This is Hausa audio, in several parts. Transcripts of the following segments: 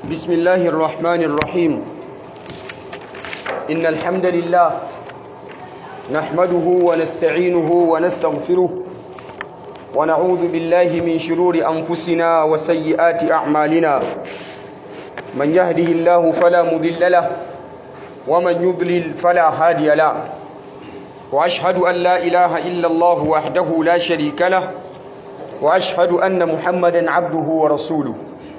بسم الله الرحمن الرحيم إن الحمد لله نحمده ونستعينه ونستغفره ونعوذ بالله من شرور أنفسنا وسيئات أعمالنا من يهده الله فلا مضل له ومن يضلل فلا هادي له وأشهد أن لا إله إلا الله وحده لا شريك له وأشهد أن محمدا عبده ورسوله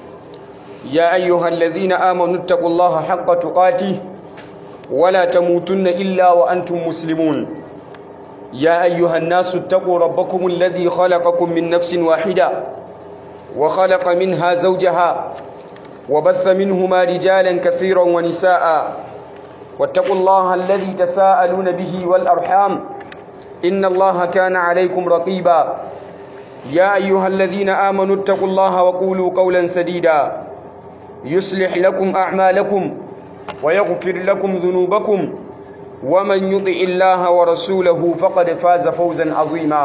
يا أيها الذين آمنوا اتقوا الله حق تقاته ولا تموتن إلا وأنتم مسلمون يا أيها الناس اتقوا ربكم الذي خلقكم من نفس واحدة وخلق منها زوجها وبث منهما رجالا كثيرا ونساء واتقوا الله الذي تساءلون به والأرحام إن الله كان عليكم رقيبا يا أيها الذين آمنوا اتقوا الله وقولوا قولا سديدا يصلح لكم أعمالكم ويغفر لكم ذنوبكم ومن يطع الله ورسوله فقد فاز فوزا عظيما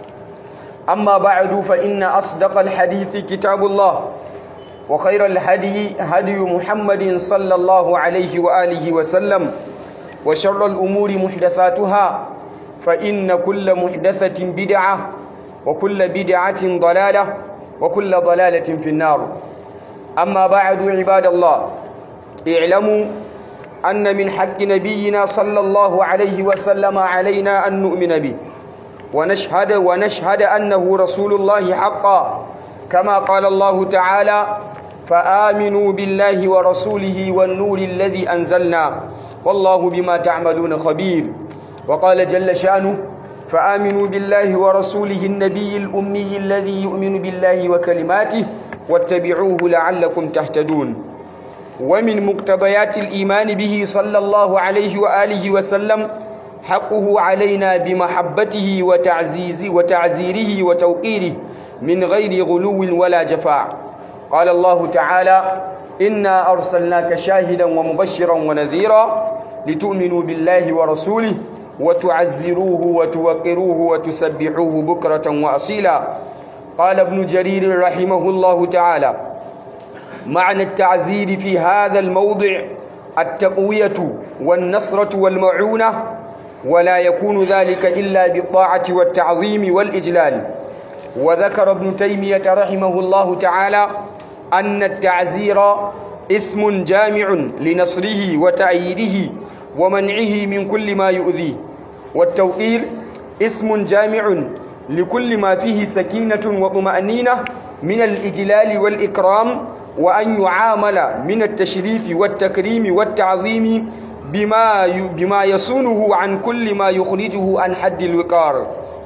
أما بعد فإن أصدق الحديث كتاب الله وخير الهدي هدي محمد صلى الله عليه وآله وسلم وشر الأمور محدثاتها فإن كل محدثة بدعة وكل بدعة ضلالة وكل ضلالة في النار أما بعد عباد الله اعلموا أن من حق نبينا صلى الله عليه وسلم علينا أن نؤمن به ونشهد ونشهد أنه رسول الله حقا كما قال الله تعالى فآمنوا بالله ورسوله والنور الذي أنزلنا والله بما تعملون خبير وقال جل شأنه فآمنوا بالله ورسوله النبي الأمي الذي يؤمن بالله وكلماته واتبعوه لعلكم تهتدون ومن مقتضيات الإيمان به صلى الله عليه وآله وسلم حقه علينا بمحبته وتعزيز وتعزيره وتوقيره من غير غلو ولا جفاء قال الله تعالى إنا أرسلناك شاهدا ومبشرا ونذيرا لتؤمنوا بالله ورسوله وتعزروه وتوقروه وتسبحوه بكرة وأصيلا قال ابن جرير رحمه الله تعالى معنى التعزير في هذا الموضع التقوية والنصرة والمعونة ولا يكون ذلك إلا بالطاعة والتعظيم والإجلال وذكر ابن تيمية رحمه الله تعالى أن التعزير اسم جامع لنصره وتأييده ومنعه من كل ما يؤذيه والتوقير اسم جامع لكل ما فيه سكينة وطمأنينة من الإجلال والإكرام وأن يعامل من التشريف والتكريم والتعظيم بما بما يصونه عن كل ما يخرجه عن حد الوقار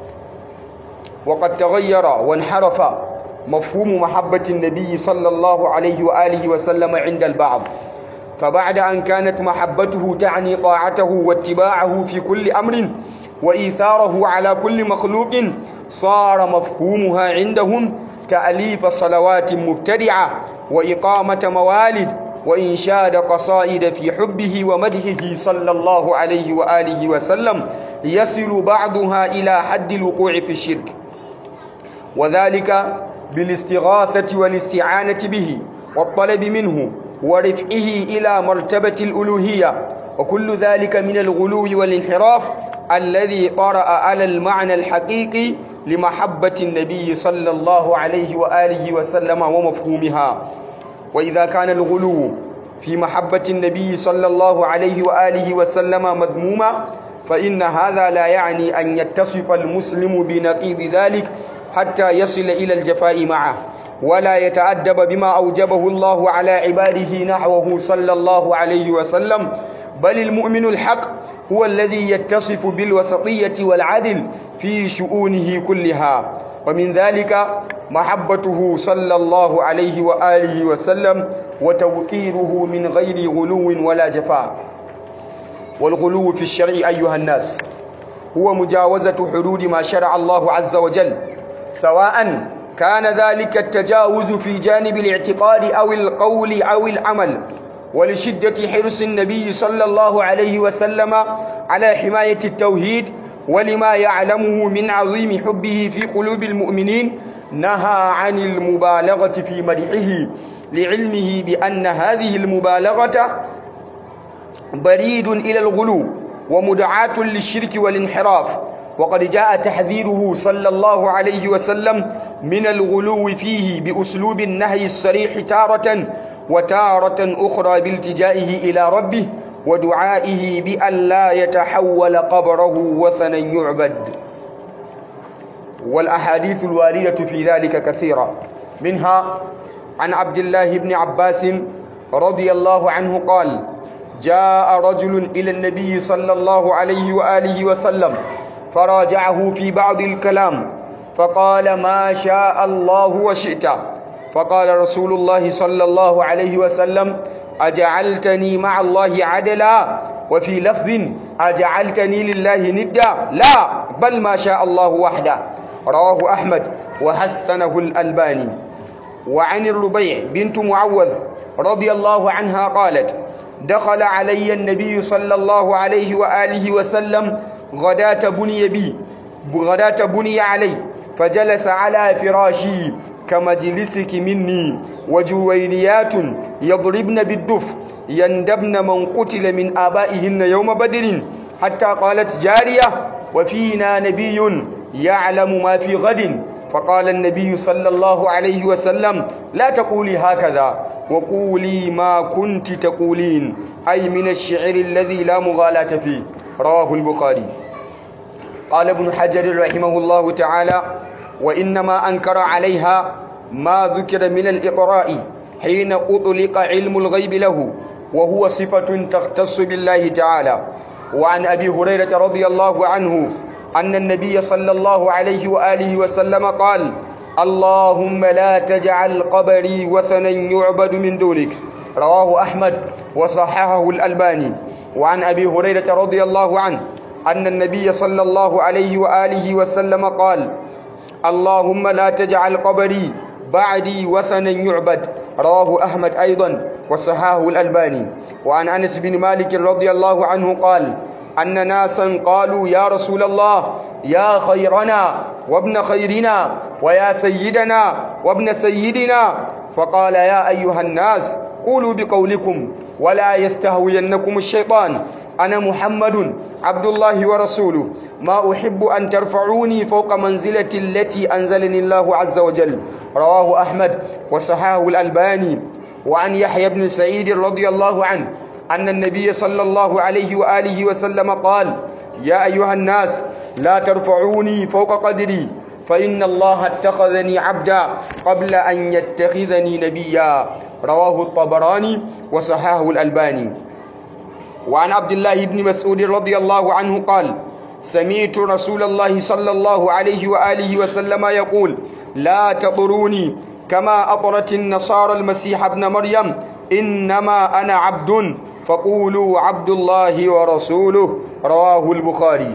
وقد تغير وانحرف مفهوم محبة النبي صلى الله عليه وآله وسلم عند البعض فبعد أن كانت محبته تعني طاعته واتباعه في كل أمر وإيثاره على كل مخلوق صار مفهومها عندهم تأليف صلوات مبتدعة وإقامة موالد وإنشاد قصائد في حبه ومدحه صلى الله عليه وآله وسلم يصل بعضها إلى حد الوقوع في الشرك وذلك بالاستغاثة والاستعانة به والطلب منه ورفعه إلى مرتبة الألوهية وكل ذلك من الغلو والانحراف الذي طرأ على المعنى الحقيقي لمحبة النبي صلى الله عليه وآله وسلم ومفهومها وإذا كان الغلو في محبة النبي صلى الله عليه وآله وسلم مذموما فإن هذا لا يعني أن يتصف المسلم بنقيض ذلك حتى يصل إلى الجفاء معه ولا يتأدب بما أوجبه الله على عباده نحوه صلى الله عليه وسلم بل المؤمن الحق هو الذي يتصف بالوسطية والعدل في شؤونه كلها ومن ذلك محبته صلى الله عليه وآله وسلم وتوقيره من غير غلو ولا جفاء والغلو في الشرع أيها الناس هو مجاوزة حدود ما شرع الله عز وجل سواء كان ذلك التجاوز في جانب الاعتقاد أو القول أو العمل ولشدة حرص النبي صلى الله عليه وسلم على حماية التوحيد ولما يعلمه من عظيم حبه في قلوب المؤمنين نهى عن المبالغة في مدحه لعلمه بأن هذه المبالغة بريد إلى الغلو ومدعاة للشرك والانحراف وقد جاء تحذيره صلى الله عليه وسلم من الغلو فيه بأسلوب النهي الصريح تارة وتارة أخرى بالتجائه إلى ربه ودعائه بأن لا يتحول قبره وثنا يعبد والأحاديث الواردة في ذلك كثيرة منها عن عبد الله بن عباس رضي الله عنه قال جاء رجل إلى النبي صلى الله عليه وآله وسلم فراجعه في بعض الكلام فقال ما شاء الله وشئت فقال رسول الله صلى الله عليه وسلم أجعلتني مع الله عدلا وفي لفظ أجعلتني لله ندا لا بل ما شاء الله وحده رواه أحمد وحسنه الألباني وعن الربيع بنت معوذ رضي الله عنها قالت دخل علي النبي صلى الله عليه وآله وسلم غداة بني بي غداة بني علي فجلس على فراشي كمجلسك مني وجويريات يضربن بالدف يندبن من قتل من آبائهن يوم بدر حتى قالت جارية وفينا نبي يعلم ما في غد فقال النبي صلى الله عليه وسلم لا تقولي هكذا وقولي ما كنت تقولين أي من الشعر الذي لا مغالاة فيه رواه البخاري قال ابن حجر رحمه الله تعالى وإنما أنكر عليها ما ذكر من الإقراء حين أطلق علم الغيب له وهو صفة تختص بالله تعالى وعن أبي هريرة رضي الله عنه أن النبي صلى الله عليه وآله وسلم قال اللهم لا تجعل قبري وثنا يعبد من دونك رواه أحمد وصححه الألباني وعن أبي هريرة رضي الله عنه أن النبي صلى الله عليه وآله وسلم قال اللهم لا تجعل قبري بعدي وثنا يعبد رواه أحمد أيضا وصححه الألباني وعن أنس بن مالك رضي الله عنه قال أن ناسا قالوا يا رسول الله يا خيرنا وابن خيرنا ويا سيدنا وابن سيدنا فقال يا أيها الناس قولوا بقولكم ولا يستهوينكم الشيطان أنا محمد عبد الله ورسوله ما أحب أن ترفعوني فوق منزلة التي أنزلني الله عز وجل رواه أحمد وصححه الألباني وعن يحيى بن سعيد رضي الله عنه أن النبي صلى الله عليه وآله وسلم قال يا أيها الناس لا ترفعوني فوق قدري فإن الله اتخذني عبدا قبل أن يتخذني نبيا رواه الطبراني وصححه الألباني وعن عبد الله بن مسعود رضي الله عنه قال سمعت رسول الله صلى الله عليه وآله وسلم يقول لا تطروني كما أطرت النصارى المسيح ابن مريم إنما أنا عبد فقولوا عبد الله ورسوله رواه البخاري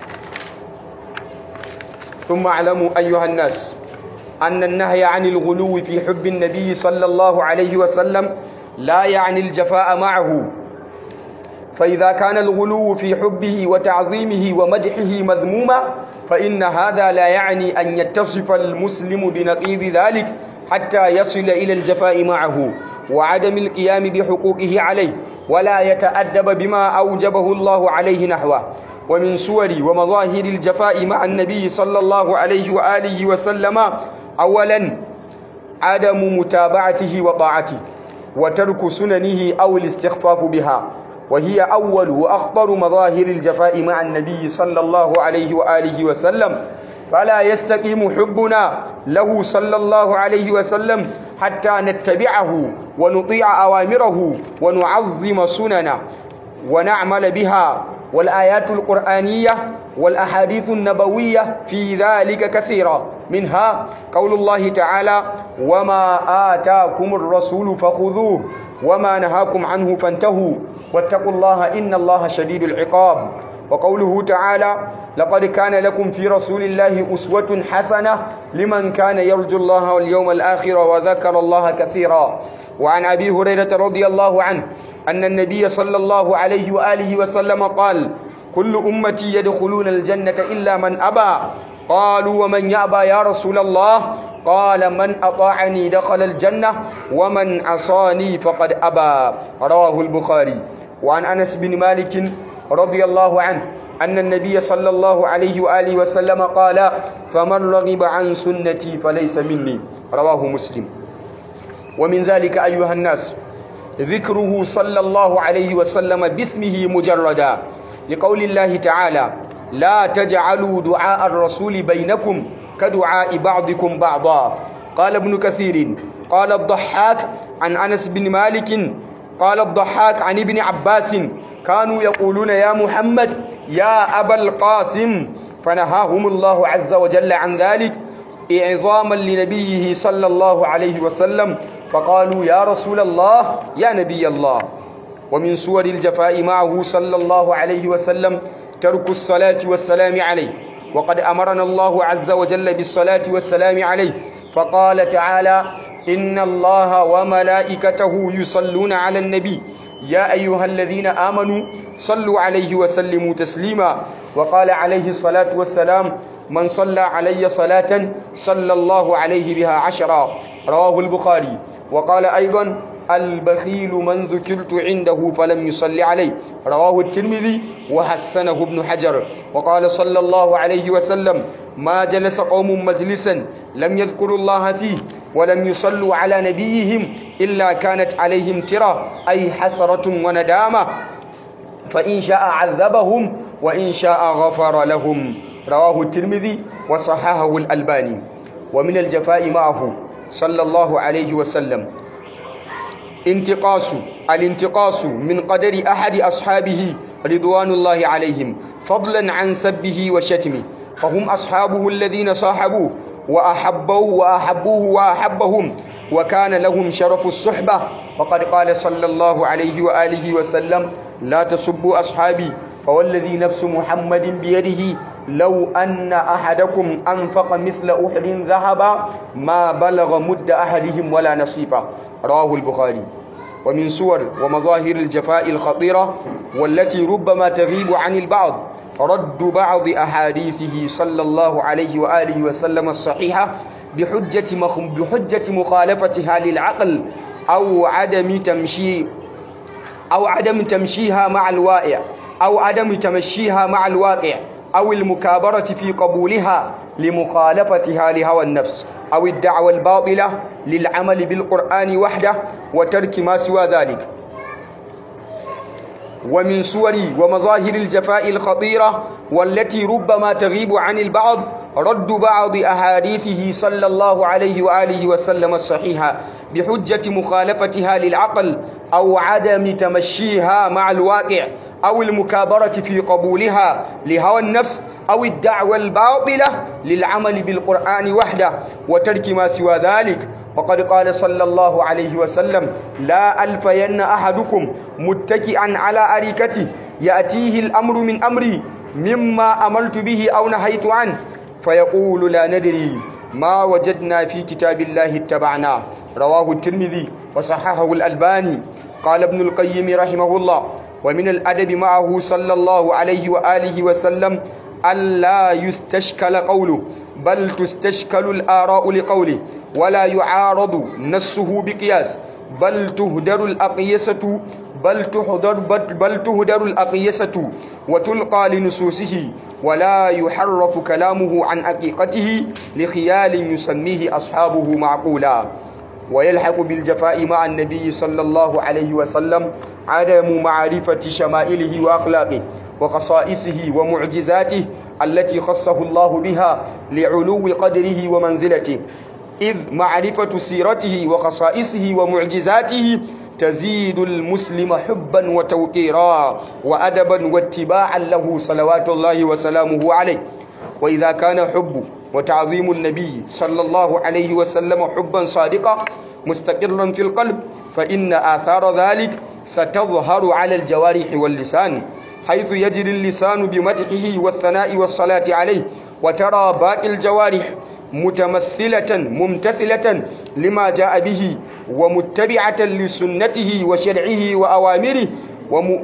ثم اعلموا أيها الناس أن النهي عن الغلو في حب النبي صلى الله عليه وسلم لا يعني الجفاء معه فإذا كان الغلو في حبه وتعظيمه ومدحه مذموما فإن هذا لا يعني أن يتصف المسلم بنقيض ذلك حتى يصل إلى الجفاء معه وعدم القيام بحقوقه عليه ولا يتأدب بما أوجبه الله عليه نحوه ومن صور ومظاهر الجفاء مع النبي صلى الله عليه وآله وسلم أولا عدم متابعته وطاعته وترك سننه أو الاستخفاف بها وهي أول وأخطر مظاهر الجفاء مع النبي صلى الله عليه وآله وسلم فلا يستقيم حبنا له صلى الله عليه وسلم حتى نتبعه ونطيع أوامره ونعظم سننه ونعمل بها والآيات القرآنية والأحاديث النبوية في ذلك كثيرة منها قول الله تعالى وما آتاكم الرسول فخذوه وما نهاكم عنه فانتهوا واتقوا الله إن الله شديد العقاب وقوله تعالى لقد كان لكم في رسول الله أسوة حسنة لمن كان يرجو الله واليوم الآخر وذكر الله كثيرا وعن أبي هريرة رضي الله عنه أن النبي صلى الله عليه وآله وسلم قال كل أمتي يدخلون الجنة إلا من أبى قالوا ومن يأبى يا رسول الله قال من أطاعني دخل الجنة ومن عصاني فقد أبى رواه البخاري وعن أنس بن مالك رضي الله عنه أن النبي صلى الله عليه وآله وسلم قال فمن رغب عن سنتي فليس مني رواه مسلم ومن ذلك أيها الناس ذكره صلى الله عليه وسلم باسمه مجردا لقول الله تعالى لا تجعلوا دعاء الرسول بينكم كدعاء بعضكم بعضا قال ابن كثير قال الضحاك عن أنس بن مالك قال الضحاك عن ابن عباس كانوا يقولون يا محمد يا أبا القاسم فنهاهم الله عز وجل عن ذلك إعظاما لنبيه صلى الله عليه وسلم فقالوا يا رسول الله يا نبي الله ومن صور الجفاء معه صلى الله عليه وسلم ترك الصلاة والسلام عليه وقد أمرنا الله عز وجل بالصلاة والسلام عليه فقال تعالى إن الله وملائكته يصلون على النبي يا أيها الذين آمنوا صلوا عليه وسلموا تسليما وقال عليه الصلاة والسلام من صلى علي صلاة صلى الله عليه بها عشرا رواه البخاري وقال أيضا البخيل من ذكرت عنده فلم يصلي عليه رواه الترمذي وحسنه ابن حجر وقال صلى الله عليه وسلم ما جلس قوم مجلسا لم يذكروا الله فيه ولم يصلوا على نبيهم إلا كانت عليهم ترى أي حسرة وندامة فإن شاء عذبهم وإن شاء غفر لهم رواه الترمذي وصححه الألباني ومن الجفاء معه صلى الله عليه وسلم انتقاص الانتقاص من قدر أحد أصحابه رضوان الله عليهم فضلا عن سبه وشتمه فهم أصحابه الذين صاحبوه وأحبوه وأحبوه وأحبهم وكان لهم شرف الصحبة وقد قال صلى الله عليه وآله وسلم لا تسبوا أصحابي فوالذي نفس محمد بيده لو أن أحدكم أنفق مثل أحد ذهبا ما بلغ مد أحدهم ولا نصيبا رواه البخاري ومن صور ومظاهر الجفاء الخطيرة والتي ربما تغيب عن البعض رد بعض أحاديثه صلى الله عليه وآله وسلم الصحيحة بحجة, مخ... بحجة مخالفتها للعقل أو عدم تمشي أو عدم تمشيها مع الواقع أو عدم تمشيها مع الواقع أو المكابرة في قبولها لمخالفتها لهوى النفس أو الدعوة الباطلة للعمل بالقرآن وحده وترك ما سوى ذلك ومن صور ومظاهر الجفاء الخطيرة والتي ربما تغيب عن البعض رد بعض أحاديثه صلى الله عليه وآله وسلم الصحيحة بحجة مخالفتها للعقل أو عدم تمشيها مع الواقع أو المكابرة في قبولها لهوى النفس أو الدعوة الباطلة للعمل بالقرآن وحده وترك ما سوى ذلك وقد قال صلى الله عليه وسلم لا ألفين أحدكم متكئا على أريكته يأتيه الأمر من أمري مما أمرت به أو نهيت عنه فيقول لا ندري ما وجدنا في كتاب الله اتبعناه رواه الترمذي وصححه الألباني قال ابن القيم رحمه الله ومن الأدب معه صلى الله عليه وآله وسلم ألا يستشكل قوله بل تستشكل الآراء لقوله ولا يعارض نصه بقياس بل تهدر الأقيسة بل تهدر بل تهدر الأقيسة وتلقى لنصوصه ولا يحرف كلامه عن حقيقته لخيال يسميه أصحابه معقولا ويلحق بالجفاء مع النبي صلى الله عليه وسلم عدم معرفة شمائله وأخلاقه وخصائصه ومعجزاته التي خصه الله بها لعلو قدره ومنزلته إذ معرفة سيرته وخصائصه ومعجزاته تزيد المسلم حبا وتوقيرا وأدبا واتباعا له صلوات الله وسلامه عليه وإذا كان حب وتعظيم النبي صلى الله عليه وسلم حبا صادقا مستقرا في القلب فإن آثار ذلك ستظهر على الجوارح واللسان حيث يجري اللسان بمدحه والثناء والصلاة عليه وترى باقي الجوارح متمثلة ممتثلة لما جاء به ومتبعة لسنته وشرعه وأوامره وم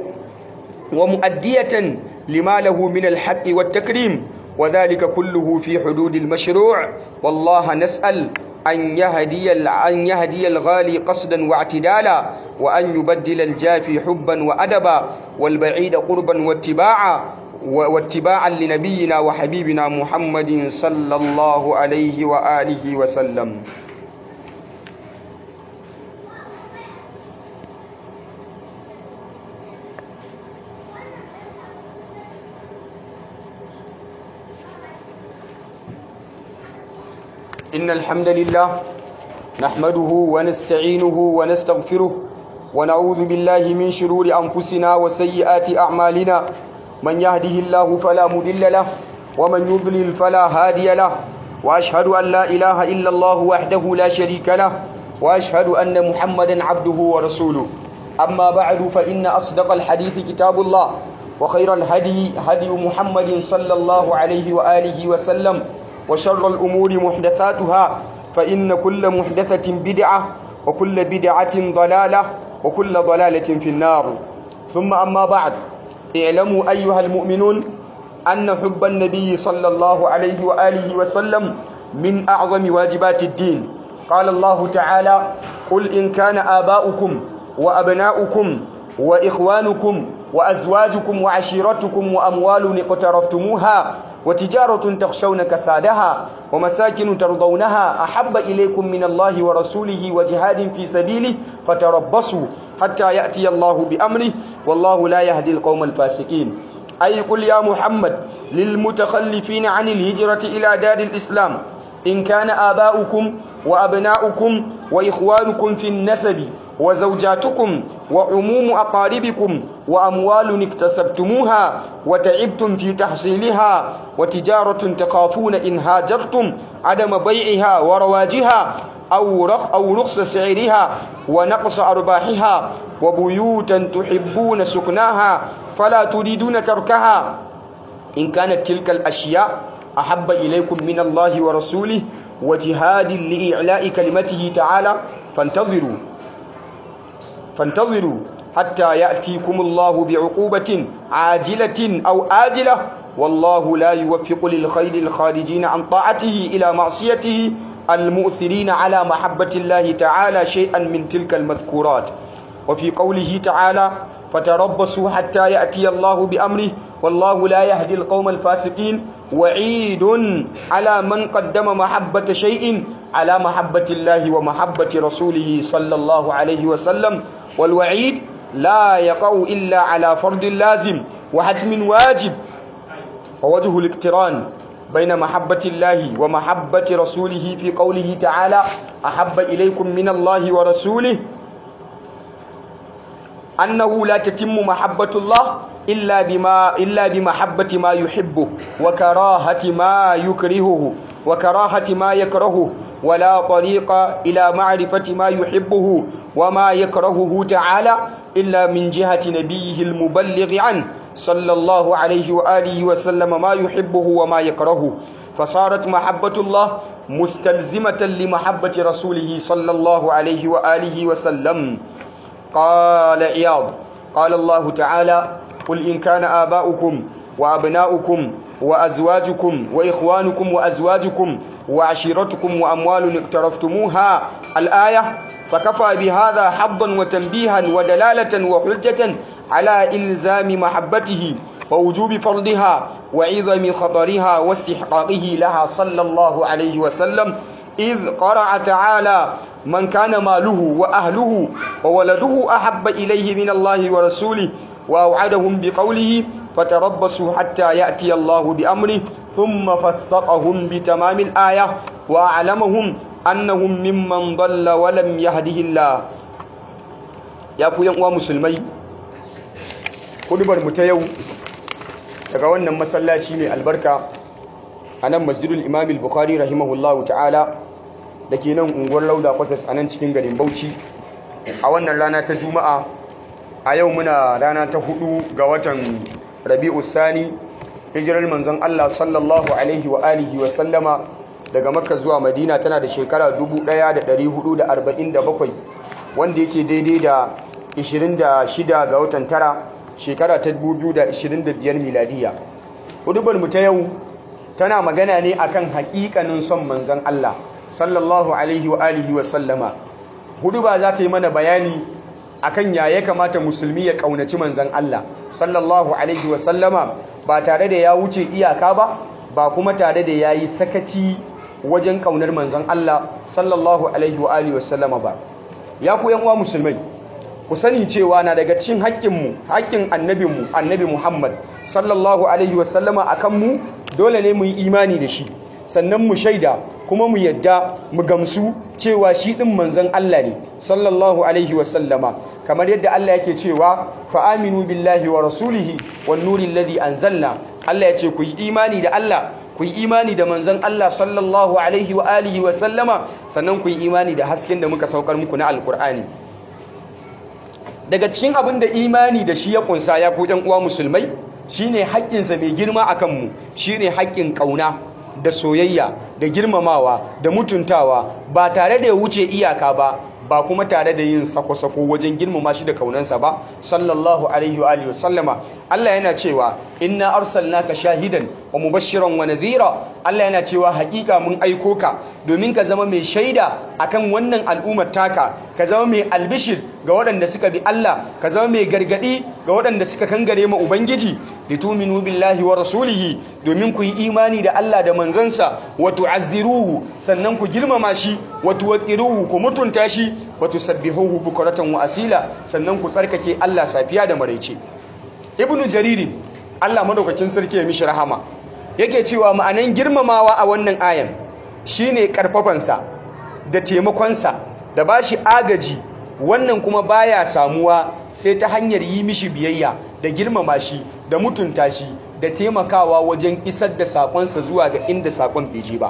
ومؤدية لما له من الحق والتكريم وذلك كله في حدود المشروع والله نسأل أن يهدي أن يهدي الغالي قصدا واعتدالا وأن يبدل الجافي حبا وأدبا والبعيد قربا واتباعا واتباعا لنبينا وحبيبنا محمد صلى الله عليه وآله وسلم إن الحمد لله نحمده ونستعينه ونستغفره ونعوذ بالله من شرور أنفسنا وسيئات أعمالنا من يهده الله فلا مضل له ومن يضلل فلا هادي له وأشهد أن لا إله إلا الله وحده لا شريك له وأشهد أن محمدا عبده ورسوله أما بعد فإن أصدق الحديث كتاب الله وخير الهدي هدي محمد صلى الله عليه وآله وسلم وشر الأمور محدثاتها فإن كل محدثة بدعة وكل بدعة ضلالة وكل ضلالة في النار ثم أما بعد اعلموا أيها المؤمنون أن حب النبي صلى الله عليه وآله وسلم من أعظم واجبات الدين قال الله تعالى قل إن كان آباؤكم وأبناؤكم وإخوانكم وأزواجكم وعشيرتكم وأموال اقترفتموها وتجارة تخشون كسادها ومساكن ترضونها أحب إليكم من الله ورسوله وجهاد في سبيله فتربصوا حتى يأتي الله بأمره والله لا يهدي القوم الفاسقين أي قل يا محمد للمتخلفين عن الهجرة إلى دار الإسلام إن كان آباؤكم وأبناؤكم وإخوانكم في النسب وزوجاتكم وعموم أقاربكم وأموال اكتسبتموها وتعبتم في تحصيلها وتجارة تخافون إن هاجرتم عدم بيعها ورواجها أو رخ أو رخص سعرها ونقص أرباحها وبيوتا تحبون سكناها فلا تريدون تركها إن كانت تلك الأشياء أحب إليكم من الله ورسوله وجهاد لإعلاء كلمته تعالى فانتظروا فانتظروا حتى يأتيكم الله بعقوبة عاجلة أو آجلة والله لا يوفق للخير الخارجين عن طاعته إلى معصيته المؤثرين على محبة الله تعالى شيئا من تلك المذكورات وفي قوله تعالى فتربصوا حتى يأتي الله بأمره والله لا يهدي القوم الفاسقين وعيد على من قدم محبة شيء على محبة الله ومحبة رسوله صلى الله عليه وسلم والوعيد لا يقع إلا على فرض لازم وحتم واجب ووجه الاقتران بين محبة الله ومحبة رسوله في قوله تعالى أحب إليكم من الله ورسوله أنه لا تتم محبة الله إلا بما إلا بمحبة ما يحبه وكراهة ما يكرهه وكراهة ما يكرهه ولا طريق إلى معرفة ما يحبه وما يكرهه تعالى إلا من جهة نبيه المبلغ عنه صلى الله عليه وآله وسلم ما يحبه وما يكرهه فصارت محبة الله مستلزمة لمحبة رسوله صلى الله عليه وآله وسلم قال عياض قال الله تعالى قل إن كان آباؤكم وأبناؤكم وأزواجكم وإخوانكم وأزواجكم وعشيرتكم وأموال اقترفتموها الآية فكفى بهذا حظا وتنبيها ودلالة وحجة على إلزام محبته ووجوب فرضها وعظم خطرها واستحقاقه لها صلى الله عليه وسلم إذ قرأ تعالى من كان ماله وأهله وولده أحب إليه من الله ورسوله وأوعدهم بقوله فتربصوا حتى يأتي الله بأمره ثم فسقهم بتمام الآية وأعلمهم أنهم ممن ضل ولم يهده الله يا ku yan uwa musulmai kudubar mu ta yau daga wannan masallaci mai albarka a nan masjidul imam al-bukhari rahimahullahu ta'ala da ke nan unguwar lauda kwatas a nan cikin garin bauchi a wannan rana ta juma'a a yau muna rana ta hudu ga watan rabi'u thani hijirar manzon Allah sallallahu alaihi wa alihi wa sallama daga makka zuwa madina tana da shekara 1447 wanda yake daidai da 26 ga watan tara shekara ta 2025 miladiya hudubar mu ta yau tana magana ne akan hakikanin son manzon Allah sallallahu alaihi wa alihi wa sallama hudu ba za ta yi mana bayani akan ya ya kamata musulmi ya kaunaci manzon Allah sallallahu alaihi wa sallama ba tare da ya wuce iyaka ba ba kuma tare da yayi sakaci wajen kaunar manzon Allah sallallahu alaihi wa alihi wa sallama ba ya ku yan uwa musulmai ku sani cewa na daga cikin haƙƙinmu haƙƙin annabinmu annabi Muhammad sallallahu alaihi wa sallama akan mu dole ne mu yi imani da shi sannan mu shaida kuma mu yadda mu gamsu cewa shi ɗin manzon Allah ne sallallahu alaihi wasallama kamar yadda Allah yake cewa fa aminu billahi wa rasulihi wan nuril ladhi anzalna Allah ya ce ku yi imani da Allah ku yi imani da manzon Allah sallallahu alaihi wa alihi wa sallama sannan ku yi imani da hasken da muka saukar muku na alkur'ani daga cikin abin da imani da shi ya kunsa ya ku ɗan uwa musulmai shine haƙƙinsa mai girma akan mu shine haƙƙin ƙauna da soyayya da girmamawa da mutuntawa ba tare da ya wuce iyaka ba ba kuma tare da yin sako-sako wajen girmama shi da kaunansa ba sallallahu alaihi wa alihi wasallama Allah yana cewa inna arsalnaka shahidan wa mubashiran wa nadhira Allah yana cewa hakika mun aiko ka domin ka zama mai shaida akan wannan al'ummar taka ka zama mai albishir ga waɗanda suka bi Allah ka zama mai gargadi ga waɗanda suka kangare ma ubangiji lituminu billahi wa rasulihi domin ku yi imani da Allah da manzansa wa tu'azziruhu sannan ku girmama shi wa tuwaqqiruhu ku mutunta shi wa tusabbihuhu bukratan wa asila sannan ku tsarkake Allah safiya da maraice ibnu jariri Allah madaukakin sarki ya mishi rahama yake cewa ma'anan girmamawa a wannan ayan shine karfafansa da taimakonsa da bashi agaji wannan kuma baya samuwa sai ta hanyar yi mishi biyayya da girmama shi da mutunta shi da taimakawa wajen isar da sakonsa zuwa ga inda sakon bai je ba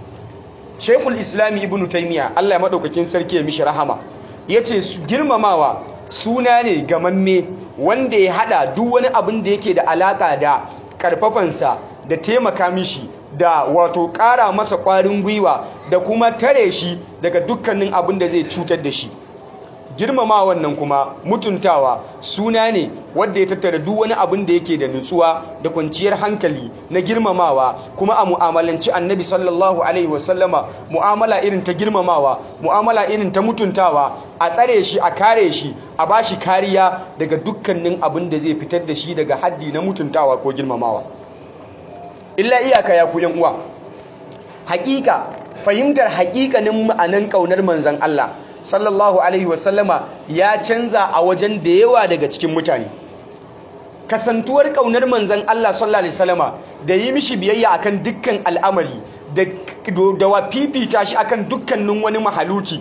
Sheikhul Islami Ibn Taymiyyah Allah ya madaukakin sarki ya mishi rahama yace girmamawa suna ne gamamme wanda ya hada duk wani abin da yake da alaka da karfafansa da taimaka mishi da wato ƙara masa ƙwarin gwiwa da kuma tare shi daga dukkanin abin da zai cutar da shi girmama wannan kuma mutuntawa suna ne wadda ya tattara duk wani abin da yake da nutsuwa da kwanciyar hankali na girmamawa kuma a mu'amalanci annabi sallallahu alaihi wasallama mu'amala irin ta girmamawa mu'amala irin ta mutuntawa a tsare shi a kare shi a bashi kariya daga dukkanin abin da zai fitar da shi daga haddi na mutuntawa ko girmamawa illa iyaka ya ku yan uwa hakika fahimtar hakikanin ma'anan kaunar manzon Allah sallallahu alaihi wasallama ya canza a wajen da yawa daga cikin mutane kasantuwar kaunar manzon Allah sallallahu alaihi wasallama da yi mishi biyayya akan dukkan al'amari da da wa fifita shi akan dukkanin wani mahaluki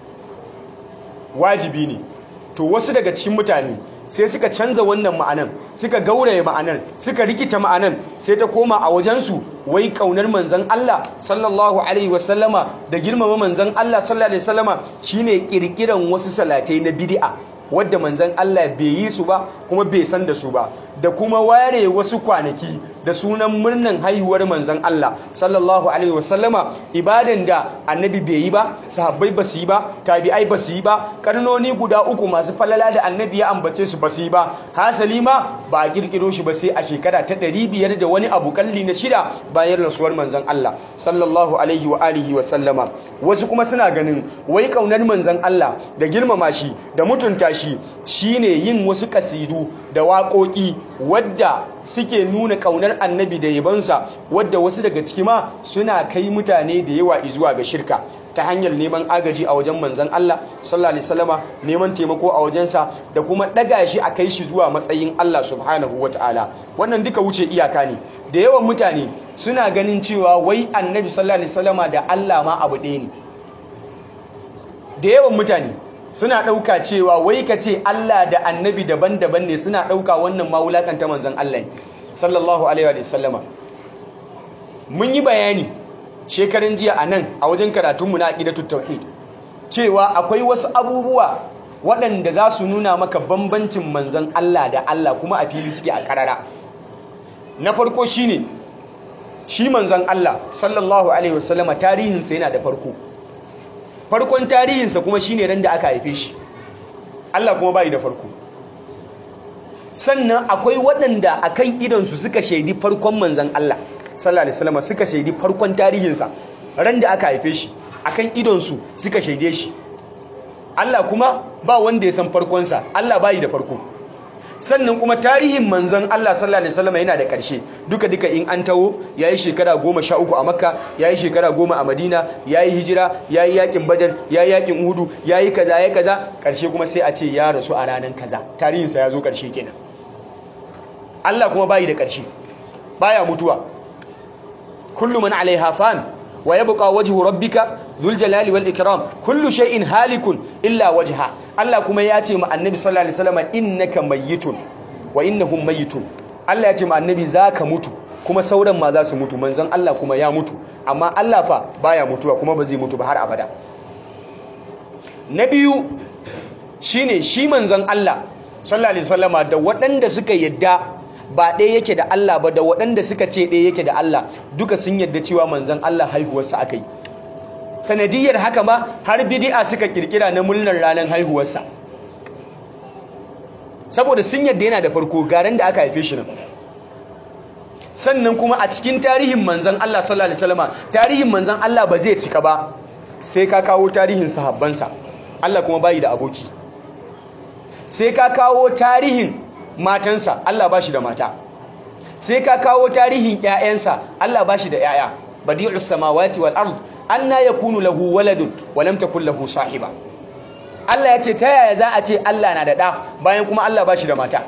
wajibi ne to wasu daga cikin mutane sai suka canza wannan ma'anan suka gauraye ma'anan suka rikita ma'anan sai ta koma a wajensu wai kaunar manzon Allah sallallahu alaihi wasallama da girmama manzon Allah sallallahu alaihi wasallama shine kirkiran wasu salatai na bid'a wadda manzon Allah bai yi su ba kuma bai san da su ba da kuma ware wasu kwanaki da sunan murnan haihuwar manzon Allah sallallahu alaihi wasallama ibadan da annabi bai yi ba sahabbai ba su yi ba tabi'ai ba su yi ba karnoni guda uku masu falala da annabi ya ambace su ba su yi ba hasali ma ba a kirkiro shi ba sai a shekara ta ɗari biyar da wani abu kalli na shida bayan rasuwar manzon Allah sallallahu alaihi wa alihi wa sallama wasu kuma suna ganin wai kaunar manzon Allah da girmama shi da mutunta shi shine yin wasu kasidu da waƙoƙi wadda suke nuna ƙaunar annabi da yabansa wadda wasu daga ciki ma suna kai mutane da yawa zuwa ga shirka ta hanyar neman agaji a wajen manzan Allah sallallahu alaihi wasallama neman taimako a wajensa da kuma daga shi a kai shi zuwa matsayin Allah subhanahu wataala wannan duka wuce iyaka ne da yawan mutane suna ganin cewa wai annabi sallallahu alaihi wasallama da Allah ma abu ɗaya ne da yawan mutane suna ɗauka cewa wai ka ce Allah da annabi daban-daban ne suna ɗauka wannan ma wulakanta manzon Allah ne sallallahu alaihi wa sallama mun yi bayani shekarun jiya a nan a wajen karatunmu na aqidatut tauhid cewa akwai wasu abubuwa waɗanda za su nuna maka bambancin manzon Allah da Allah kuma a fili suke a karara na farko shine shi manzon Allah sallallahu alaihi wasallama tarihinsa yana da farko farkon tarihinsa kuma shine ran da aka haife shi Allah kuma bai da farko sannan akwai waɗanda akan idonsu suka shaidi farkon manzan Allah sallallahu alaihi wasallam suka shaidi farkon tarihinsa ran da aka haife shi akan idonsu suka shaide shi Allah kuma ba wanda ya san farkonsa Allah bayi da farko sannan kuma tarihin manzon Allah sallallahu alaihi wasallam yana da ƙarshe duka duka in an tawo yayi shekara goma sha uku a Makka yayi shekara goma a Madina yayi hijira yayi yakin Badar yayi yakin Uhud yayi kaza yayi kaza ƙarshe kuma sai a ce ya rasu a ranan kaza tarihin sa ya zo ƙarshe kenan Allah kuma bayi da ƙarshe baya mutuwa kullu man alaiha fan wa yabqa wajhu rabbika dhul jalali wal ikram kullu shay'in halikun illa wajha Allah kuma ya ce ma annabi sallallahu alaihi wasallam innaka mayyitun wa innahum mayyitun Allah ya ce ma annabi zaka mutu kuma sauran ma za su mutu manzon Allah kuma ya mutu amma Allah fa baya mutuwa kuma ba zai mutu ba har abada na biyu shine shi manzon Allah sallallahu alaihi wasallama da waɗanda suka yadda ba ɗaya yake da Allah ba da waɗanda suka ce ɗaya yake da Allah duka sun yadda cewa manzon Allah haihuwarsa aka yi sanadiyar haka ma har bidi'a suka kirkira na murnar ranar haihuwarsa saboda sun yadda yana da farko garin da aka haife shi nan sannan kuma a cikin tarihin manzon Allah sallallahu alaihi wasallama tarihin manzon Allah ba zai cika ba sai ka kawo tarihin sahabbansa Allah kuma bayi da aboki sai ka kawo tarihin matansa Allah ba shi da mata sai ka kawo tarihin ƴaƴansa Allah ba shi da ƴaƴa badi'us samawati wal ard anna yakunu lahu waladun wa lam takul lahu sahiba Allah ya ce ta yaya za a ce Allah na da ɗa bayan kuma Allah ba shi da mata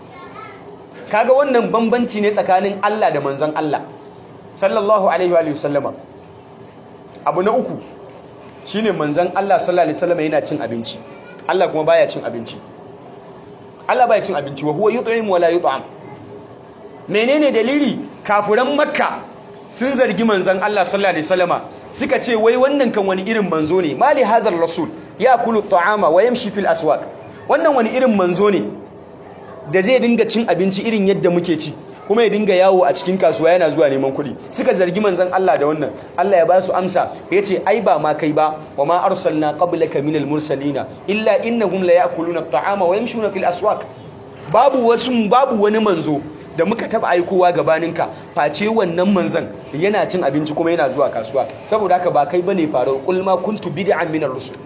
kaga wannan bambanci ne tsakanin Allah da manzon Allah sallallahu alaihi wa sallama abu na uku shine manzon Allah sallallahu alaihi wasallam yana cin abinci Allah kuma baya cin abinci Allah baya cin abinci wa huwa yut'im wa la yut'am menene dalili kafuran makka sun zargi manzon Allah sallallahu alaihi wasallama suka ce wai wannan kan wani irin manzo ne mali hadar rasul ya kulu ta'ama wa yamshi fil aswaq wannan wani irin manzo ne da zai dinga cin abinci irin yadda muke ci kuma ya dinga yawo a cikin kasuwa yana zuwa neman kuɗi suka zargi manzon Allah da wannan Allah ya ba su amsa ya ce ai ba ma kai ba wa ma arsalna qablaka minal mursalina illa innahum la ya'kuluna at-ta'ama wa yamshuna fil aswaq babu wasu babu wani manzo da muka taba aikowa gabaninka face wannan manzon yana cin abinci kuma yana zuwa kasuwa saboda haka ba kai bane faru qul ma kuntu bid'an minar rusul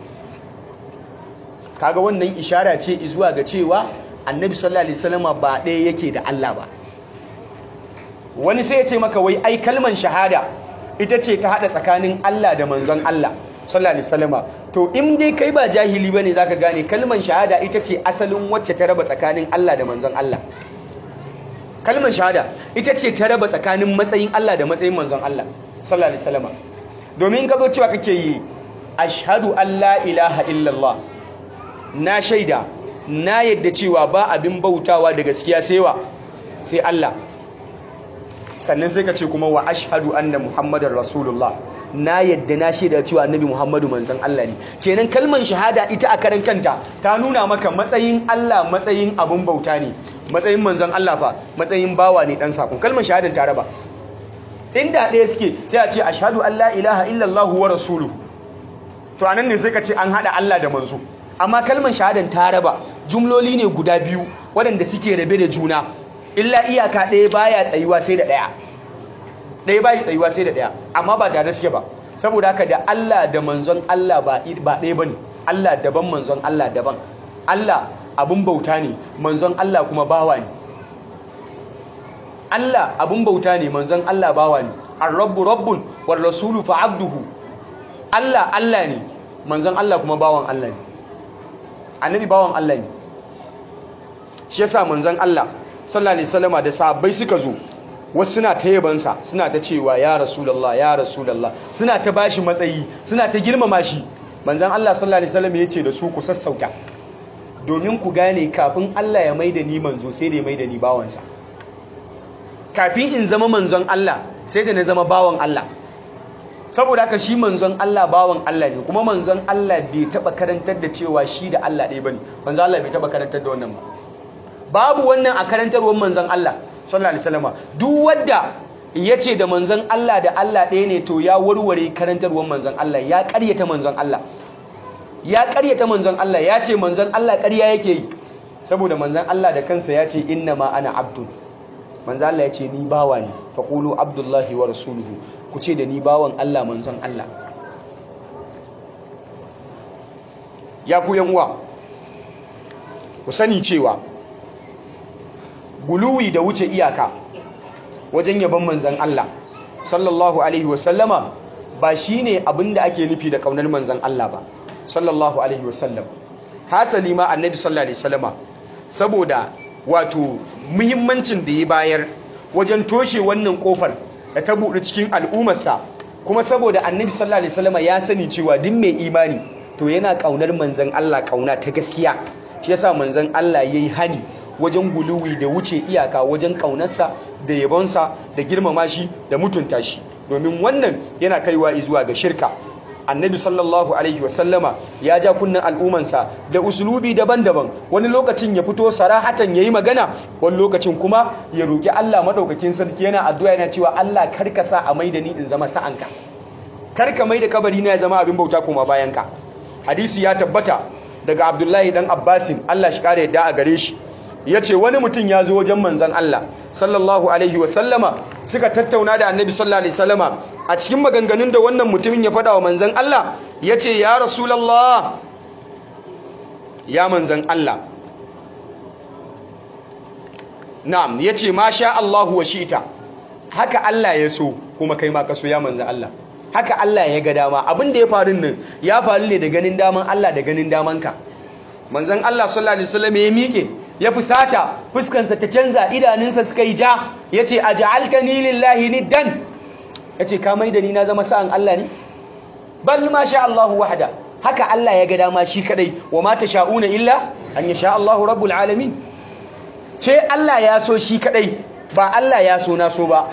kaga wannan ishara ce zuwa ga cewa annabi sallallahu alaihi wasallama ba ɗaya yake da Allah ba wani sai ya ce maka wai ai kalman shahada ita ce ta hada tsakanin Allah da manzon Allah sallallahu alaihi wasallama to in dai kai ba jahili bane zaka gane kalman shahada ita ce asalin wacce ta raba tsakanin Allah da manzon Allah kalman shahada ita ce ta raba tsakanin matsayin Allah da matsayin manzon Allah sallallahu alaihi wasallama domin ka zo cewa kake yi ashhadu an la ilaha illallah na shaida na yadda cewa ba abin bautawa da gaskiya sai wa sai Allah sannan sai ka ce kuma wa ashhadu anna muhammadar rasulullah na yadda na shaida cewa annabi muhammadu manzon Allah ne kenan kalmar shahada ita a karan kanta ta nuna maka matsayin Allah matsayin abin bauta ne matsayin manzon Allah fa matsayin bawa ne dan sakon kalmar shahadan ta raba inda ɗaya suke sai a ce ashhadu an la ilaha illallah wa rasuluhu to anan ne sai ka ce an hada Allah da manzo amma kalmar shahadan ta raba jumloli ne guda biyu waɗanda suke rabe da juna illa iyaka ɗaya baya tsayuwa sai da ɗaya ɗaya bayi tsayuwa sai da ɗaya amma ba tare suke ba saboda haka da Allah da manzon Allah ba ɗaya bane Allah daban manzon Allah daban Allah abun bauta ne manzon Allah kuma bawa ne Allah abun bauta ne manzon Allah bawa ne ar-rabbu rabbun war rasulu fa abduhu Allah Allah ne manzon Allah kuma bawan Allah ne annabi bawan Allah ne shi yasa manzon Allah sallallahu alaihi wasallama da sahabbai suka zo wasu suna ta yabansa suna ta cewa ya rasulullah ya rasulullah suna ta bashi matsayi suna ta girmama shi manzon Allah sallallahu alaihi wasallam yace da su ku sassauta domin ku gane kafin Allah ya maida ni manzo sai da ya maida ni bawansa kafin in zama manzon Allah sai da na zama bawan Allah saboda haka shi manzon Allah bawan Allah ne kuma manzon Allah bai taba karantar da cewa shi da Allah ɗaya bane manzon Allah bai taba karantar da wannan ba babu wannan a karantarwar manzon Allah sallallahu alaihi wasallam duk wanda yace da manzon Allah da Allah ɗaya ne to ya warware karantarwar manzon Allah ya ƙaryata manzon Allah ya ƙaryata manzon Allah ya ce manzon Allah ƙarya yake yi saboda manzon Allah da kansa ya ce inna ma ana abdun manzon Allah ya ce ni bawa ne faqulu abdullahi wa rasuluhu ku ce da ni bawan Allah manzon Allah ya ku yan uwa ku sani cewa guluwi da wuce iyaka wajen yaban manzan Allah sallallahu alaihi wasallama ba shine abinda ake nufi da kaunar manzan Allah ba sallallahu alaihi wasallam hasali ma annabi sallallahu alaihi wasallama saboda wato muhimmancin da ya bayar wajen toshe wannan kofar da ta buɗe cikin al'ummarsa kuma saboda annabi sallallahu alaihi wasallama ya sani cewa duk mai imani to yana kaunar manzan Allah kauna ta gaskiya shi yasa manzan Allah yayi hani wajen guluwi da wuce iyaka wajen kaunarsa da yabonsa da girmama shi da mutunta shi domin wannan yana kaiwa zuwa ga shirka annabi sallallahu alaihi wasallama ya ja kunnen al'umansa da usulubi daban-daban wani lokacin ya fito sarahatan yayi magana wani lokacin kuma ya roki Allah madaukakin sarki yana addu'a yana cewa Allah karka sa a maida ni in zama sa'anka karka maida kabari na ya zama abin bauta kuma bayanka hadisi ya tabbata daga Abdullahi dan Abbasin Allah shi kare yadda a gare shi ya ce wani mutum ya zo wajen manzan Allah sallallahu alaihi wasallama suka tattauna da annabi sallallahu alaihi wasallama a cikin maganganun da wannan mutumin ya faɗa wa manzan Allah ya ce ya rasulallah ya manzan Allah na'am ya ce ma sha Allahu wa shi'ita haka Allah ya so kuma kai ma ka so ya manzan Allah haka Allah ya ga dama abin da ya faru nan ya faru ne da ganin daman Allah da ganin damanka manzan Allah sallallahu alaihi wasallam ya miƙe ya fusata fuskansa ta canza idanunsa suka yi ja ya ce a ja'altani lillahi niddan ya ce ka da ni na zama sa'an Allah ne bal ma sha Allahu wahda haka Allah ya ga dama shi kadai wa ma sha'una illa an yasha Allahu rabbul alamin ce Allah ya so shi kadai ba Allah ya so na so ba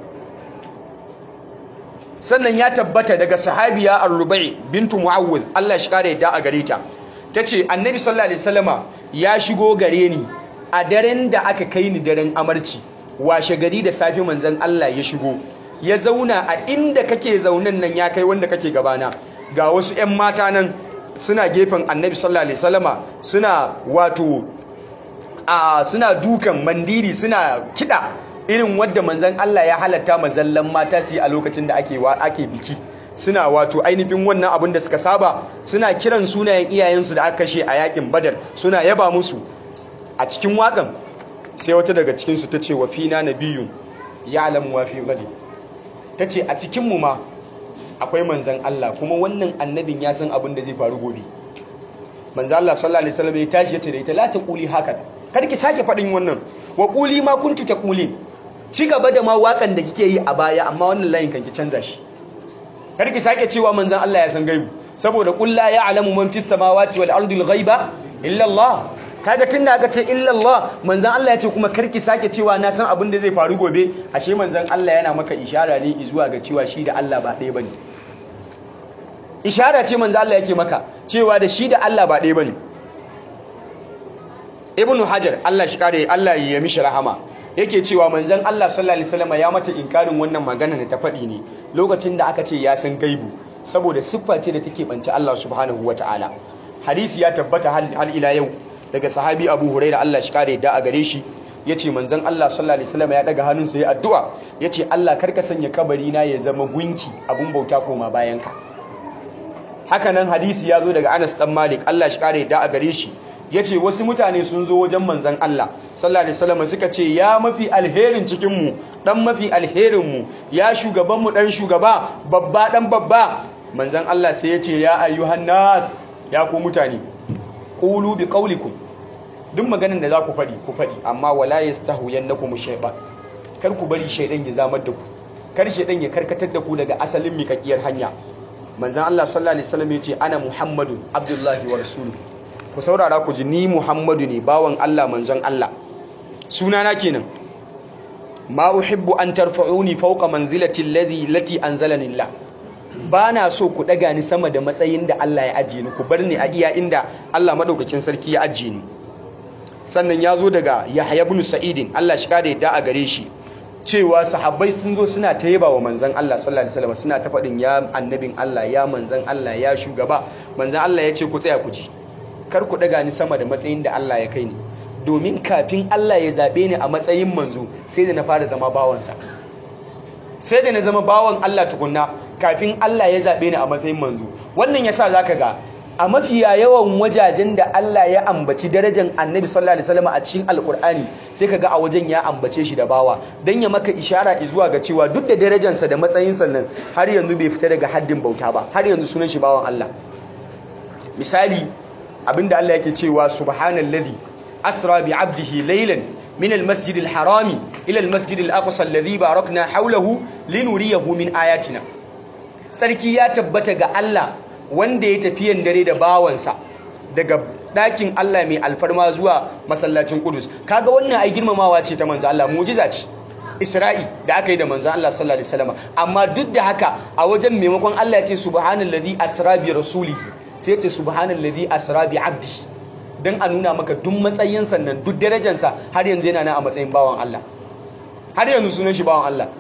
sannan ya tabbata daga sahabiya ar-rubai bintu muawwid Allah shi kare da a gare ta tace annabi sallallahu alaihi wasallama ya shigo gare ni a daren da aka kai ni daren amarci washe gari da safi manzon Allah ya shigo ya zauna a inda kake zaunan nan ya kai wanda kake gabana ga wasu 'yan mata nan suna gefen annabi sallallahu alaihi wasallama suna wato a suna dukan mandiri suna kida irin wadda manzon Allah ya halatta mazallan mata su yi a lokacin da ake ake biki suna wato ainihin wannan abin da suka saba suna kiran sunayen iyayensu da aka kashe a yakin badar suna yaba musu a cikin wakan sai wata daga cikinsu ta ce wa fina nabiyun ya alamu wa fi gadi ta ce a cikinmu ma akwai manzan Allah kuma wannan annabin ya san abin da zai faru gobe manzan Allah sallallahu alaihi wasallam ya tashi ya ce da ita la taquli haka kar ki sake faɗin wannan wa quli ma kuntu taqulin ci gaba da ma wakan da kike yi a baya amma wannan layin kan ki canza shi kar ki sake cewa manzan Allah ya san gaibu saboda qul la ya'lamu man fis samawati wal ardi al ghaiba illa Allah kaga tunda aka ce illa Allah manzan Allah ya ce kuma kar ki sake cewa na san abin da zai faru gobe ashe manzan Allah yana maka ishara ne zuwa ga cewa shi da Allah ba ɗaya bane ishara ce manzan Allah yake maka cewa da shi da Allah ba ɗaya bane ibnu hajar Allah shi kare Allah ya mishi rahama yake cewa manzon Allah sallallahu alaihi wasallam ya mata inkarin wannan magana da ta faɗi ne lokacin da aka ce ya san gaibu saboda siffa ce da take banci Allah subhanahu wataala hadisi ya tabbata hal ila yau daga sahabi Abu Hurairah Allah shi kare da a gare shi yace manzon Allah sallallahu alaihi wasallam ya daga hannunsa ya addu'a yace Allah karka sanya kabari na ya zama gunki abun bauta koma bayan ka haka nan hadisi ya zo daga Anas dan Malik Allah shi kare da a gare shi ya ce wasu mutane sun zo wajen manzan Allah sallallahu alaihi wasallam suka ce ya mafi alherin cikinmu dan mafi alherinmu ya shugabanmu dan shugaba babba dan babba manzan Allah sai ya ce ya ayyuhan nas ya ku mutane qulu bi qaulikum duk maganin da za ku faɗi ku faɗi amma wala yastahuyannakum shaytan kar ku bari shaydan ya zamar da ku kar shaydan ya karkatar da ku daga asalin mikakiyar hanya manzan Allah sallallahu alaihi wasallam ya ce ana muhammadu abdullahi wa rasuluhu ku saurara ku ji ni Muhammadu ne bawan Allah manzon Allah sunana kenan ma uhibbu an tarfa'uni fawqa manzilati alladhi lati anzalani Allah bana so ku daga ni sama da matsayin da Allah ya ajiye ni ku bar ni a iya inda Allah madaukakin sarki ya ajiye ni sannan ya zo daga Yahya ibn Sa'id Allah shi kada yadda a gare shi cewa sahabbai sun zo suna ta yaba wa manzan Allah sallallahu alaihi wasallam suna ta faɗin ya annabin Allah ya manzan Allah ya shugaba manzan Allah ya ce ku tsaya ku ji kar ku daga ni sama da matsayin da Allah ya kai ni domin kafin Allah ya zabe ni a matsayin manzo sai da na fara zama bawansa sai da na zama bawan Allah tukunna kafin Allah ya zabe ni a matsayin manzo wannan yasa zaka ga a mafiya yawan wajajen da Allah ya ambaci darajar annabi sallallahu alaihi wasallam a cikin alkur'ani sai kaga a wajen ya ambace shi da bawa dan ya maka ishara zuwa ga cewa duk da darajarsa da matsayinsa nan har yanzu bai fita daga haddin bauta ba har yanzu sunan shi bawan Allah misali abinda Allah yake cewa subhanallazi asra bi abdihi laylan min almasjid alharami ila almasjid alaqsa alladhi barakna hawlahu linuriyahu min ayatina sarki ya tabbata ga Allah wanda ya tafiyan dare da bawansa daga ɗakin Allah mai alfarma zuwa masallacin Kudus kaga wannan ai girmamawa ce ta manzo Allah mu'jiza ce Isra'i da aka yi da manzo Allah sallallahu alaihi wasallam amma duk da haka a wajen maimakon Allah ya ce subhanallazi asra bi rasuli sai ya ce subhanallazi asra bi abdi dan a nuna maka duk matsayin sannan duk darajar sa har yanzu yana nan a matsayin bawan Allah har yanzu sunan shi bawan Allah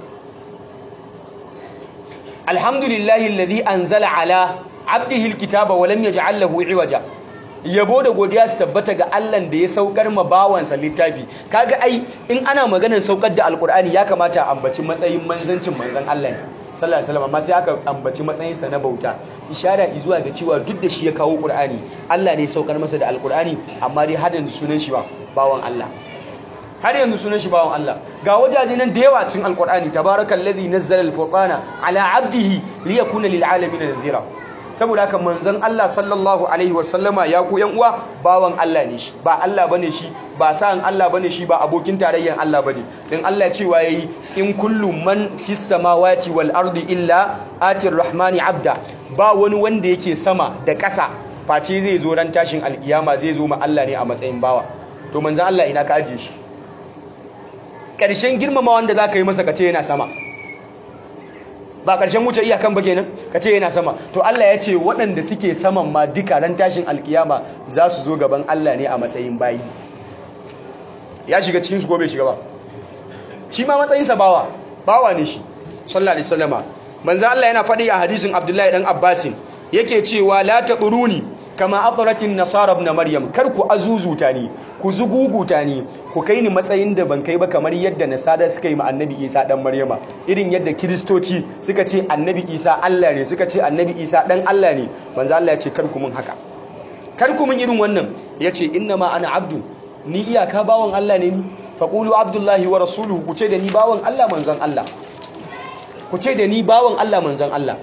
alhamdulillahi alladhi anzala ala abdihi alkitaba wa lam yaj'al lahu iwaja yabo da godiya su tabbata ga Allah da ya saukar ma bawansa littafi kaga ai in ana maganar saukar da alkur'ani ya kamata a ambaci matsayin manzancin manzon Allah ne sallallahu alaihi wasallam amma sai aka ambaci matsayin sa na bauta ishara zuwa ga cewa duk da shi ya kawo qur'ani Allah ne ya saukar masa da alkur'ani amma dai har yanzu sunan shi ba bawan Allah har yanzu sunan shi bawan Allah ga wajaje nan da yawa cikin alkur'ani tabarakallazi nazzala al-furqana ala 'abdihi liyakuna lil 'alamin nadhira saboda haka manzon Allah sallallahu alaihi wasallama ya ku yan uwa bawan Allah ne shi ba Allah bane shi ba sa'an Allah bane shi ba abokin tarayyan Allah bane dan Allah cewa yayi in kullu man fis samawati wal ardi illa atir rahmani abda ba wani wanda yake sama da ƙasa face zai zo ran tashin alkiyama zai zo ma Allah ne a matsayin bawa to manzon Allah ina ka aje shi ƙarshen girmama wanda zaka yi masa kace yana sama ba ƙarshen wuce iyakan ba kenan ka ce yana sama to Allah ya ce waɗanda suke saman ma duka ran tashin alkiyama za su zo gaban Allah ne a matsayin bayi ya shiga cikin su ko bai shiga ba shi ma matsayinsa bawa bawa ne shi sallallahu alaihi wasallama manzo Allah yana faɗi a hadisin Abdullahi dan Abbasin yake cewa la taquruni kama atratin nasara ibn maryam kar ku azuzuta ni ku zuguguta ni ku kai ni matsayin da ban kai ba kamar yadda nasara suka yi ma annabi isa dan maryama irin yadda kiristoci suka ce annabi isa Allah ne suka ce annabi isa dan Allah ne manzo Allah ya ce kar ku mun haka kar ku mun irin wannan yace inna ma ana abdu ni iyaka bawon Allah ne ni faqulu abdullahi wa rasuluhu ku ce da ni bawon Allah manzon Allah ku ce da ni bawon Allah manzon Allah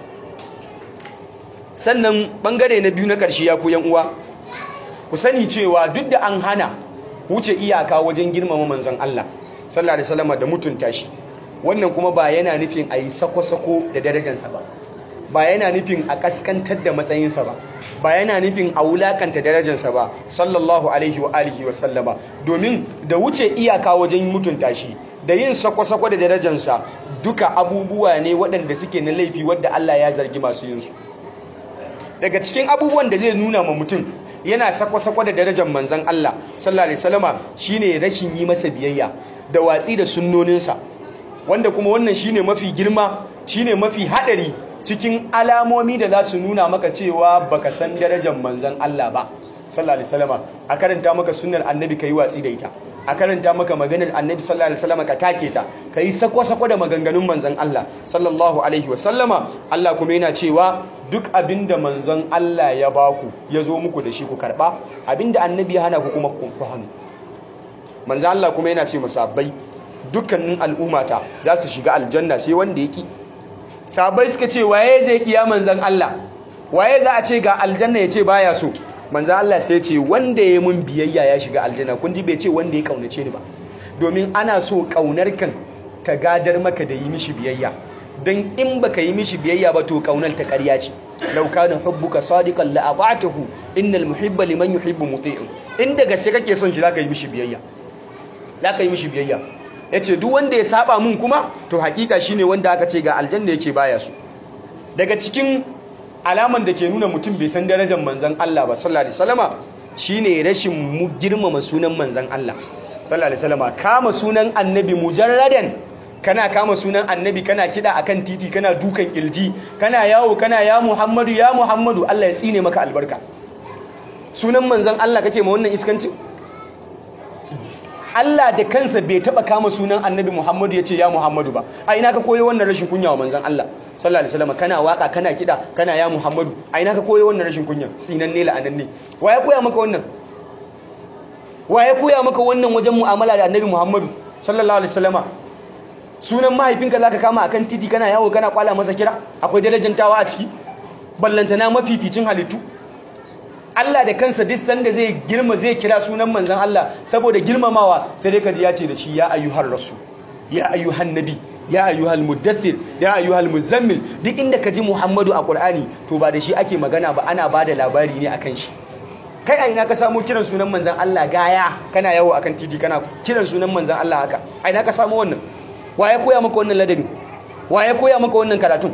sannan bangare na biyu na ƙarshe ya ku uwa ku sani cewa duk da an hana wuce iyaka wajen girmama manzon Allah sallallahu alaihi wasallam da mutunta shi wannan kuma ba yana nufin a yi sako-sako da darajarsa ba ba yana nufin a kaskantar da matsayinsa ba ba yana nufin a wulakanta darajarsa ba sallallahu alaihi wa alihi wa sallama domin da wuce iyaka wajen mutunta shi da yin sako-sako da darajarsa duka abubuwa ne waɗanda suke na laifi wadda Allah ya zargi masu yin su daga cikin abubuwan da zai nuna ma mutum yana sako-sako da darajar manzan Allah sallallahu alaihi wasallama shine rashin yi masa biyayya da watsi da sunnoninsa wanda kuma wannan shine mafi girma shine mafi hadari cikin alamomi da za su nuna maka cewa baka san darajar manzan Allah ba sallallahu alaihi wasallama a karanta maka sunnar annabi kai watsi da ita a karanta maka maganar annabi sallallahu alaihi wasallama ka take ta kai sako-sako da maganganun manzan Allah sallallahu alaihi wasallama Allah kuma yana cewa duk abinda manzon Allah ya baku ya zo muku da shi ku karba abinda annabi ya hana ku kuma ku hannu manzon Allah kuma yana ce musabbai dukkanin al'ummata za su shiga aljanna sai wanda yake sahabbai suka ce waye zai kiya manzon Allah waye za a ce ga aljanna ya ce baya so manzon Allah sai ya ce wanda ya mun biyayya ya shiga aljanna kun ji bai ce wanda ya kaunace ni ba domin ana so kaunar kan ta gadar maka da yi mishi biyayya don in baka yi mishi biyayya ba to kaunar ta ƙarya ce law kana hubbuka sadiqan la ata'tahu innal muhibba liman yuhibbu muti'un inda gaske kake son shi zaka yi mishi biyayya zaka yi mishi biyayya yace duk wanda ya saba mun kuma to hakika shine wanda aka ce ga aljanna yake baya su daga cikin alaman da ke nuna mutum bai san darajar manzon Allah ba sallallahu alaihi wasallama shine rashin mu girmama sunan manzon Allah sallallahu alaihi wasallama kama sunan annabi mujarradan kana kama sunan annabi kana kida akan titi kana dukan kilji kana yawo kana ya Muhammadu ya Muhammadu Allah ya tsine maka albarka sunan manzon Allah kake ma wannan iskancin Allah da kansa bai taba kama sunan annabi Muhammadu ya ce ya Muhammadu ba a ina ka koyo wannan rashin kunya wa manzon Allah sallallahu alaihi wasallam kana waka kana kida kana ya Muhammadu ai naka koyo wannan rashin kunya sinan ne la'anan ne wa ya koya maka wannan wa ya koya maka wannan wajen mu'amala da annabi Muhammadu sallallahu alaihi wasallama sunan mahaifinka zaka kama akan titi kana yawo kana kwala masa kira akwai darajantawa a ciki ballantana mafificin halittu Allah da kansa duk sanda zai girma zai kira sunan manzon Allah saboda girmamawa sai dai kaji ya ce da shi ya ayyuhar rasul ya ayyuhan nabi ya ayyuhal muddathir ya ayyuhal muzammil duk inda kaji Muhammadu a Qur'ani to ba da shi ake magana ba ana bada labari ne akan shi kai a ina ka samu kiran sunan manzon Allah gaya kana yawo akan titi kana kiran sunan manzon Allah haka a ina ka samu wannan wa ya koya maka wannan ladabi wa ya koya maka wannan karatun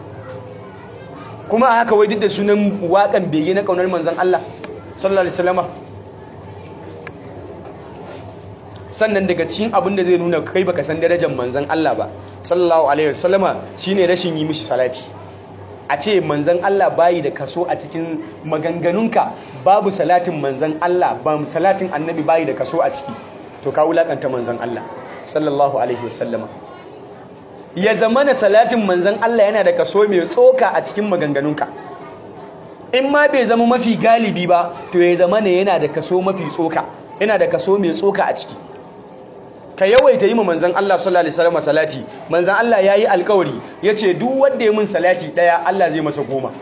kuma a haka wai duk da sunan waƙan bege na ƙaunar manzan Allah sallallahu alaihi wasallama sannan daga cikin abin da zai nuna kai baka san darajar manzan Allah ba sallallahu alaihi wasallama shine rashin yi mishi salati a ce manzan Allah bayi da kaso a cikin maganganunka babu salatin manzan Allah ba salatin annabi bayi da kaso a ciki to ka wulakanta manzan Allah sallallahu alaihi wasallama ya zama da salatin manzan Allah yana da kaso mai tsoka a cikin maganganunka in ma bai zama mafi galibi ba to ya zama ne yana da kaso mafi tsoka yana da kaso mai tsoka a ciki ka yawaita yi ma manzan Allah sallallahu alaihi wasallam salati manzan Allah yayi alkawari yace duk wanda ya mun salati daya Allah zai masa goma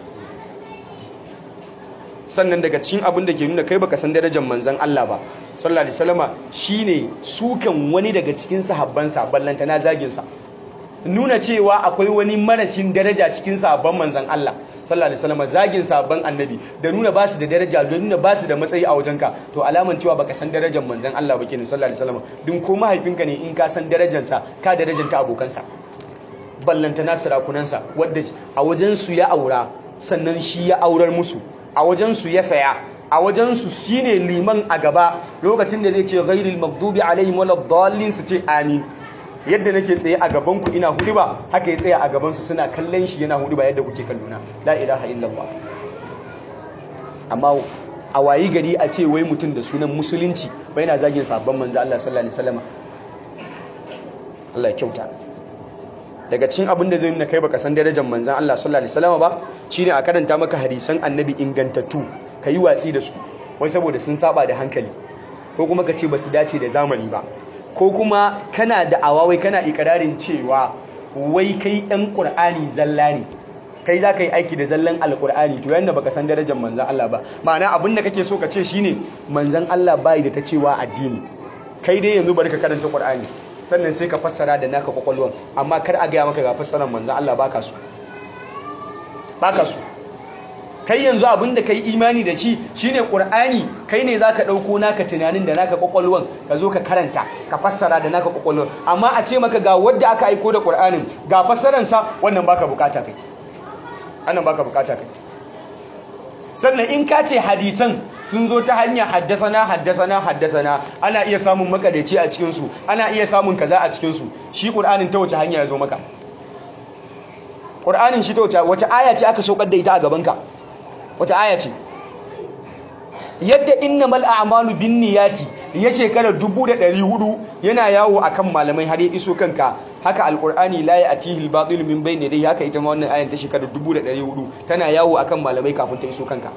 sannan daga cikin abin da ke nuna kai baka san darajar manzan Allah ba sallallahu alaihi wasallama shine sukan wani daga cikin sahabbansa ballantana zagin sa nuna cewa akwai wani marashin daraja cikin sabon manzan Allah sallallahu alaihi wasallam zagin sabon annabi da nuna basu da daraja da nuna basu da matsayi a wajenka to alaman cewa baka san darajar manzan Allah ba kenan sallallahu alaihi wasallam dun ko mahaifinka ne in ka san darajar sa ka darajanta abokansa ballanta nasirakunansa wadda a wajen su ya aura sannan shi ya aurar musu a wajen su ya saya a wajen su shine liman a gaba lokacin da zai ce ghairil maghdubi alaihim waladdallin su ce amin yadda nake tsaye a gabanku ina hudu ba haka ya tsaye a gabansu suna kallon shi yana hudu ba yadda kuke kallona la ilaha illallah amma a wayi gari a ce wai mutum da sunan musulunci bai na zagin sabon manzo Allah sallallahu alaihi wasallam Allah ya kyauta daga cikin abin da zai nuna kai baka san darajar manzon Allah sallallahu alaihi wasallam ba shine a karanta maka hadisan annabi ingantattu yi watsi da su wai saboda sun saba da hankali ko kuma ka ce ba su dace da zamani ba ko kuma kana da awawai kana ikirarin cewa wai kai ɗan ƙur'ani zalla ne kai za ka yi aiki da zallan alƙur'ani to yadda baka san darajar manzan Allah ba ma'ana abin da kake so ka ce shine manzan Allah bai da ta cewa addini kai dai yanzu bari ka karanta ƙur'ani sannan sai ka fassara da naka kwakwalwan amma kar a gaya maka ga fassarar manzan Allah baka so baka so kai yanzu abin da kai imani da shi shine qur'ani kai ne zaka dauko naka tunanin da naka kwakwalwan ka zo ka karanta ka fassara da naka kwakwalwan amma a ce maka ga wanda aka aiko da qur'anin ga fassaran sa wannan baka bukata kai annan baka bukata kai sannan in ka ce hadisan sun zo ta hanyar haddasana haddasana haddasana ana iya samun makadaci a cikin su ana iya samun kaza a cikin su shi qur'anin ta wace hanya ya zo maka qur'anin shi ta wace wace aya ce aka saukar da ita a gaban ka wata aya ce yadda innamal a'malu binniyati ya shekara 1400 yana yawo akan malamai har ya iso kanka haka alqur'ani la ya'tihi al-batil min bayni yadayhi haka ita ma wannan ayan ta shekara 1400 tana yawo akan malamai kafin ta iso kanka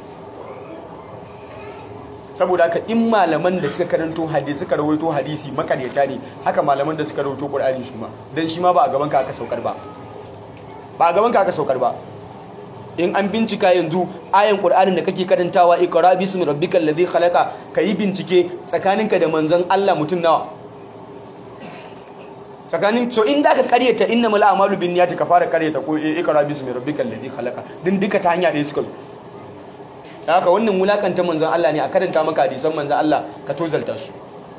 saboda haka in malaman da suka karanto hadisi suka rawaito hadisi makaryata ne haka malaman da suka rawaito qur'ani su ma dan shi ma ba a gaban ka aka saukar ba ba a gaban ka aka saukar ba in an bincika yanzu ayan qur'anin da kake karantawa iqra bismi rabbikal ladhi khalaqa kayi bincike tsakaninka da manzon Allah mutun nawa tsakanin so in da ka karyata innamal a'malu binniyati ka fara karyata ko iqra bismi rabbikal ladhi khalaqa din duka ta hanya ɗaya suka zo haka wannan wulakanta manzon Allah ne a karanta maka hadisan manzon Allah ka tozalta su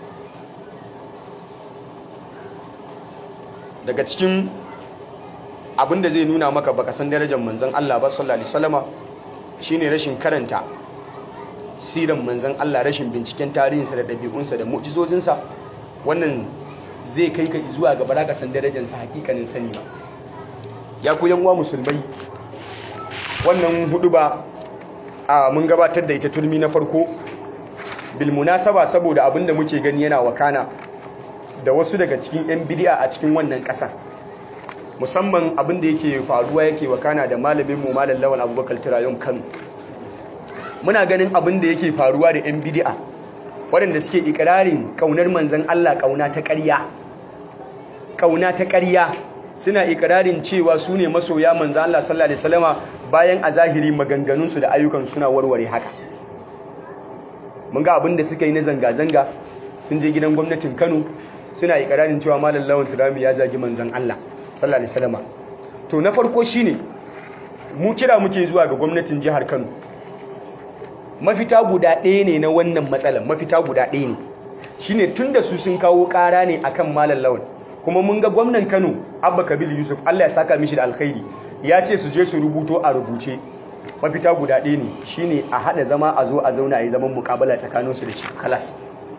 daga cikin abin da zai nuna maka baka san darajar manzon Allah ba sallallahu alaihi wasallama shine rashin karanta siran manzon Allah rashin binciken tarihinsa da ɗabi'unsa da mu'jizozinsa wannan zai kai ka zuwa ga baraka san darajar sa hakikanin sani ba ya ku yan uwa musulmai wannan hudu ba a mun gabatar da ita turmi na farko bil munasaba saboda abinda muke gani yana wakana da wasu daga cikin yan bid'a a cikin wannan ƙasa musamman abin da yake faruwa yake wakana da malamin mu malam lawal abubakar tirayon kano muna ganin abin da yake faruwa da yan bidi'a waɗanda suke ikirarin ƙaunar manzan Allah ƙauna ta ƙarya ƙauna ta ƙarya suna ikirarin cewa su ne masoya manzan Allah sallallahu alaihi wasallama bayan a zahiri maganganunsu da ayyukan suna warware haka mun ga abin da suka yi na zanga-zanga sun je gidan gwamnatin Kano suna ikirarin cewa malam lawan turami ya zagi manzan Allah sallallahu alaihi wasallama to na farko shine mu kira muke zuwa ga gwamnatin jihar Kano mafita guda ɗaya ne na wannan matsalar mafita guda ɗaya ne shine tunda su sun kawo ƙara ne akan malam lawan kuma mun ga gwamnan Kano Abba Kabil Yusuf Allah ya saka mishi da alkhairi ya ce su je su rubuto a rubuce mafita guda ɗaya ne shine a haɗa zama a zo a zauna a yi zaman mukabala tsakaninsu da shi kalas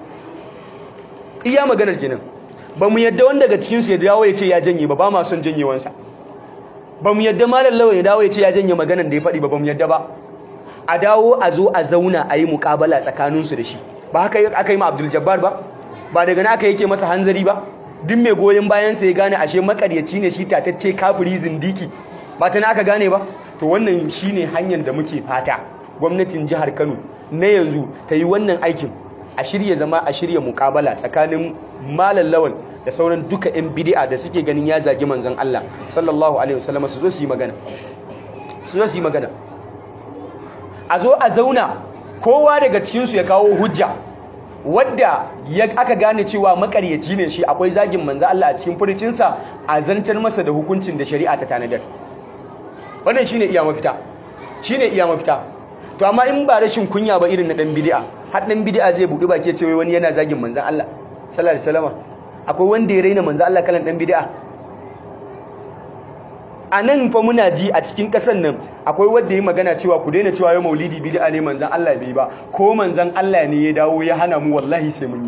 iya maganar kenan ba mu yadda wanda daga cikinsu ya dawo ya ce ya janye ba ba ma son janyewansa ba mu yadda malam lawan ya dawo ya ce ya janye maganar da ya faɗi ba ba mu yadda ba a dawo a zo a zauna a yi mukabala tsakaninsu da shi ba haka aka yi ma abdul jabbar ba ba daga na aka yake masa hanzari ba duk mai goyon bayansa ya gane ashe makaryaci ne shi tatacce kafiri zindiki ba ta na aka gane ba to wannan shine hanyar da muke fata gwamnatin jihar kano na yanzu ta yi wannan aikin a shirya zama a shirya mukabala tsakanin malam lawan da sauran duka 'yan bidi'a da suke ganin ya zagi manzon Allah sallallahu alaihi wasallam su zo su yi magana su zo su yi magana a zo a zauna kowa daga cikinsu ya kawo hujja wadda ya aka gane cewa makaryaci ne shi akwai zagin manzo Allah a cikin furucinsa a zantar masa da hukuncin da shari'a ta tanadar wannan shine iya mafita shine iya mafita to amma in ba rashin kunya ba irin na dan bid'a har dan bid'a zai budu baki ce wani yana zagin manzo Allah sallallahu alaihi wasallam akwai wanda ya raina manzo Allah kalan dan bid'a a nan fa muna ji a cikin ƙasar nan akwai wanda ya magana cewa ku daina cewa yau maulidi bid'a ne manzan Allah bai ba ko manzan Allah ne ya dawo ya hana mu wallahi sai mun yi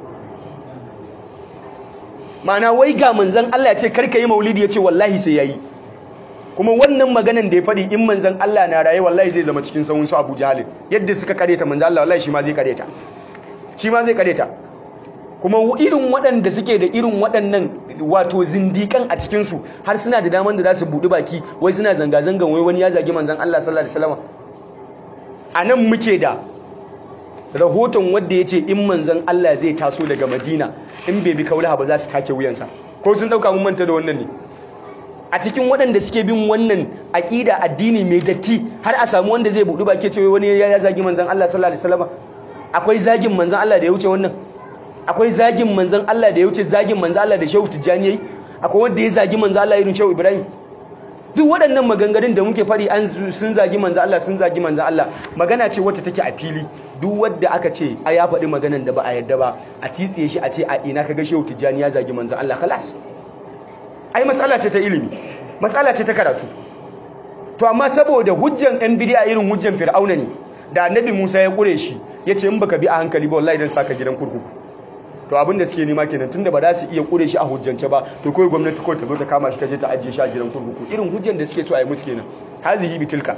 ma'ana wai ga manzan Allah ya ce karka yi maulidi ya ce wallahi sai yayi kuma wannan maganan da ya faɗi in manzan Allah na raye wallahi zai zama cikin sahun su Abu Jahl yadda suka kareta manzan Allah wallahi shi ma zai kareta shi ma zai kareta kuma irin waɗanda suke da irin waɗannan wato zindikan a cikinsu har suna da daman da za su buɗi baki wai suna zanga-zangan wai wani ya zagi manzan Allah sallallahu alaihi wasallam a nan muke da rahoton wanda ya ce in manzan Allah zai taso daga Madina in bai bi kaulaha ba za su take wuyansa ko sun ɗauka mun manta da wannan ne a cikin waɗanda suke bin wannan aƙida addini mai datti har a samu wanda zai buɗi baki ce wani ya zagi manzan Allah sallallahu alaihi wasallam akwai zagin manzan Allah da ya wuce wannan akwai zagin manzan Allah da ya wuce zagin manzan Allah da Shehu Tijjani yayi akwai wanda ya zagi manzan Allah irin Shehu Ibrahim duk waɗannan maganganun da muke fari an sun zagi manzan Allah sun zagi manzan Allah magana ce wacce take a fili duk wanda aka ce a ya faɗi maganan da ba a yadda ba a titsiye shi a ce a ina kaga Shehu Tijjani ya zagi manzan Allah khalas ai matsala ce ta ilimi matsala ce ta karatu to amma saboda hujjan ɗan bidiya irin hujjan fir'auna ne da annabi Musa ya kure shi yace in baka bi a hankali ba wallahi dan saka gidan kurkuku to abin da suke nema kenan tunda ba za su iya kure shi a hujjance ba to kawai gwamnati kawai ta zo ta kama shi ta je ta ajiye shi a gidan kurkuku irin hujjan da suke so a yi musu kenan hazihi bitilka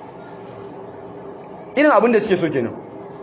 irin abin da suke so kenan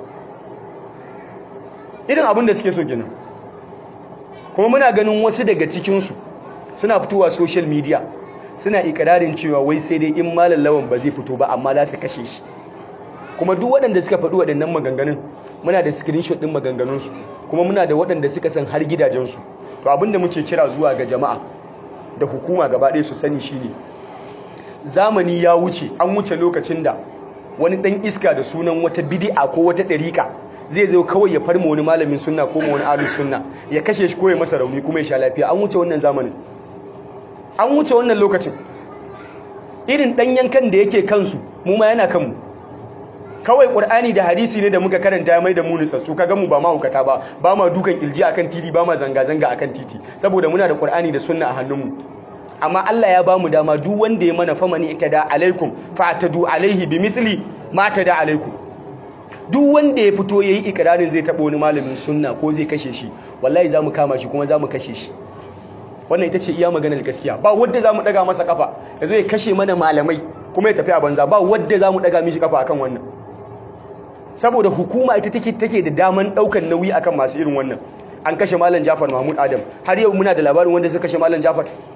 irin abin da suke so kenan kuma muna ganin wasu daga cikinsu suna fitowa social media suna ikirarin cewa wai sai dai in malam lawan ba zai fito ba amma za su kashe shi kuma duk waɗanda suka faɗi waɗannan maganganun muna da screenshot ɗin maganganunsu kuma muna da waɗanda suka san har gidajensu to abinda muke kira zuwa ga jama'a da hukuma gaba ɗaya su sani shine zamani ya wuce an wuce lokacin da wani ɗan iska da sunan wata bidi'a ko wata ɗariƙa zai zo kawai ya farma wani malamin sunna ko wani ahlus sunna ya kashe shi ko ya masa rauni kuma ya sha lafiya an wuce wannan zamanin an wuce wannan lokacin irin ɗan yankan da yake kansu mu ma yana kanmu kawai ƙur'ani da hadisi ne da muka karanta mai da mu nutsatsu kaga mu ba ma hukata ba ba ma dukan ilji akan titi ba ma zanga-zanga akan titi saboda muna da ƙur'ani da sunna a hannunmu amma Allah ya ba mu dama duk wanda ya mana famani da alaikum fa'tadu alaihi bimithli ma tada alaikum duk wanda ya fito yayi ikrarin zai taba wani malamin sunna ko zai kashe shi wallahi zamu kama shi kuma zamu kashe shi wannan ita ce iya maganar gaskiya ba wanda zamu daga masa kafa yazo ya kashe mana malamai kuma ya tafi a banza ba wanda zamu daga mishi kafa akan wannan saboda hukuma ita take take da daman daukan nauyi akan masu irin wannan an kashe malam Jafar Mahmud Adam har yau muna da labarin wanda suka kashe malam Jafar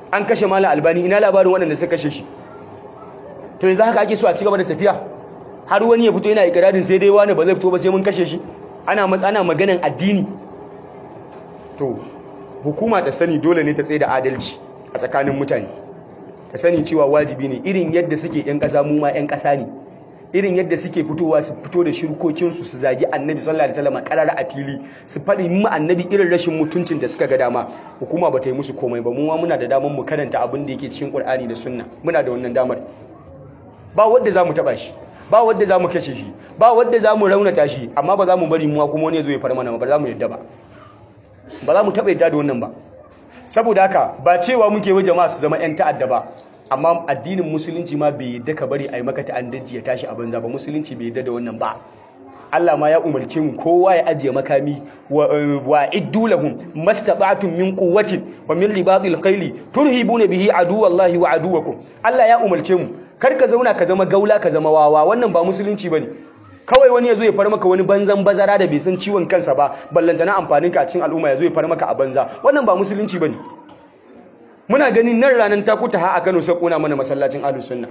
an kashe malam albani ina labarin waɗanda suka kashe shi to yanzu haka ake so a cigaba da tafiya har wani ya fito yana ikirarin sai dai wani ba zai fito ba sai mun kashe shi ana ana maganan addini to hukuma ta sani dole ne ta tsaye da adalci a tsakanin mutane ta sani cewa wajibi ne irin yadda suke yan ƙasa mu ma yan ƙasa ne irin yadda suke fitowa su fito da shirkokinsu su zagi annabi sallallahu alaihi wasallam karara a fili su faɗi mu annabi irin rashin mutuncin da suka ga dama hukuma ba ta yi musu komai ba mu ma muna da damar mu karanta abin da yake cikin Qur'ani da Sunna muna da wannan damar ba wanda zamu taba shi ba wanda zamu kashe shi ba wanda zamu raunata shi amma ba za mu bari mu kuma wani ya zo ya far mana ba za mu yadda ba ba za mu taba yadda da wannan ba saboda haka ba cewa muke wa jama'a su zama yan ta'adda ba amma addinin musulunci ma bai yadda ka bari a yi maka ta'addanci ya tashi a banza ba musulunci bai yadda da wannan ba Allah ma ya umarce mu kowa ya ajiye makami wa iddu lahum mastata'tum min quwwatin wa min ribatil khayli turhibuna bihi aduwallahi wa aduwakum Allah ya umarce mu kar ka zauna ka zama gaula ka zama wawa wannan ba musulunci bane kawai wani ya zo ya far maka wani banzan bazara da bai san ciwon kansa ba ballantana amfanin ka a cikin al'umma ya zo ya far maka a banza wannan ba musulunci bane muna ganin nan ranar takuta ha a Kano sai kona mana masallacin Ahlus Sunna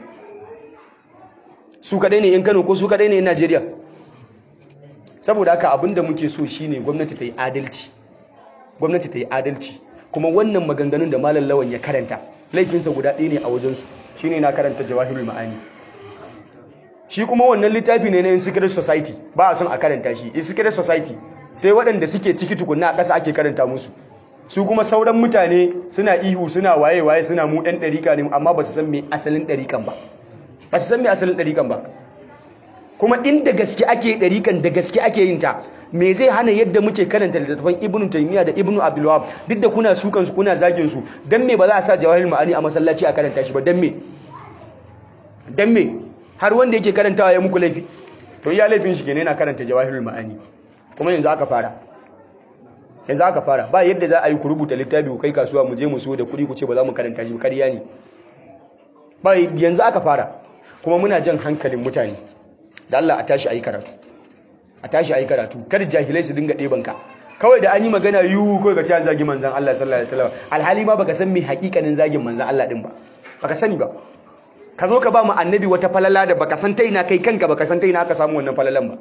su kadai ne in Kano ko su kadai ne in Najeriya saboda haka abinda muke so shine gwamnati ta yi adalci gwamnati ta yi adalci kuma wannan maganganun da malam lawan ya karanta laifinsa guda ɗaya ne a wajensu shine na karanta jawahirul ma'ani shi kuma wannan littafi ne na secret society ba a son a karanta shi secret society sai waɗanda suke ciki tukunna a ƙasa ake karanta musu su kuma sauran mutane suna ihu suna waye-waye suna mu ɗan ɗarika ne amma ba su san mai asalin ɗarikan ba ba su san mai asalin ɗarikan ba kuma inda gaske ake ɗarikan da gaske ake yin ta me zai hana yadda muke karanta littattafan ibnu taymiya da ibnu abdulwahab duk da kuna sukan su kuna zagin su dan me ba za a sa jawahir ma'ani a masallaci a karanta shi ba dan me dan me har wanda yake karantawa ya muku laifi to iya laifin shi kenan yana karanta jawahirul ma'ani kuma yanzu aka fara yanzu aka fara ba yadda za a yi ku rubuta littafi ku kai kasuwa mu je mu so da kuɗi ku ce ba za mu karanta shi kariya ne ba yanzu aka fara kuma muna jan hankalin mutane da Allah a tashi ayi karatu a tashi ayi karatu kada jahilai su dinga ɗeban ka kawai da an yi magana yiwu kawai ga cewa zagi manzan Allah sallallahu alaihi wasallam alhali ma baka san me hakikanin zagin manzan Allah din ba baka sani ba ka zo ka ba mu annabi wata falala da baka san ta ina kai kanka baka san ta ina aka samu wannan falalan ba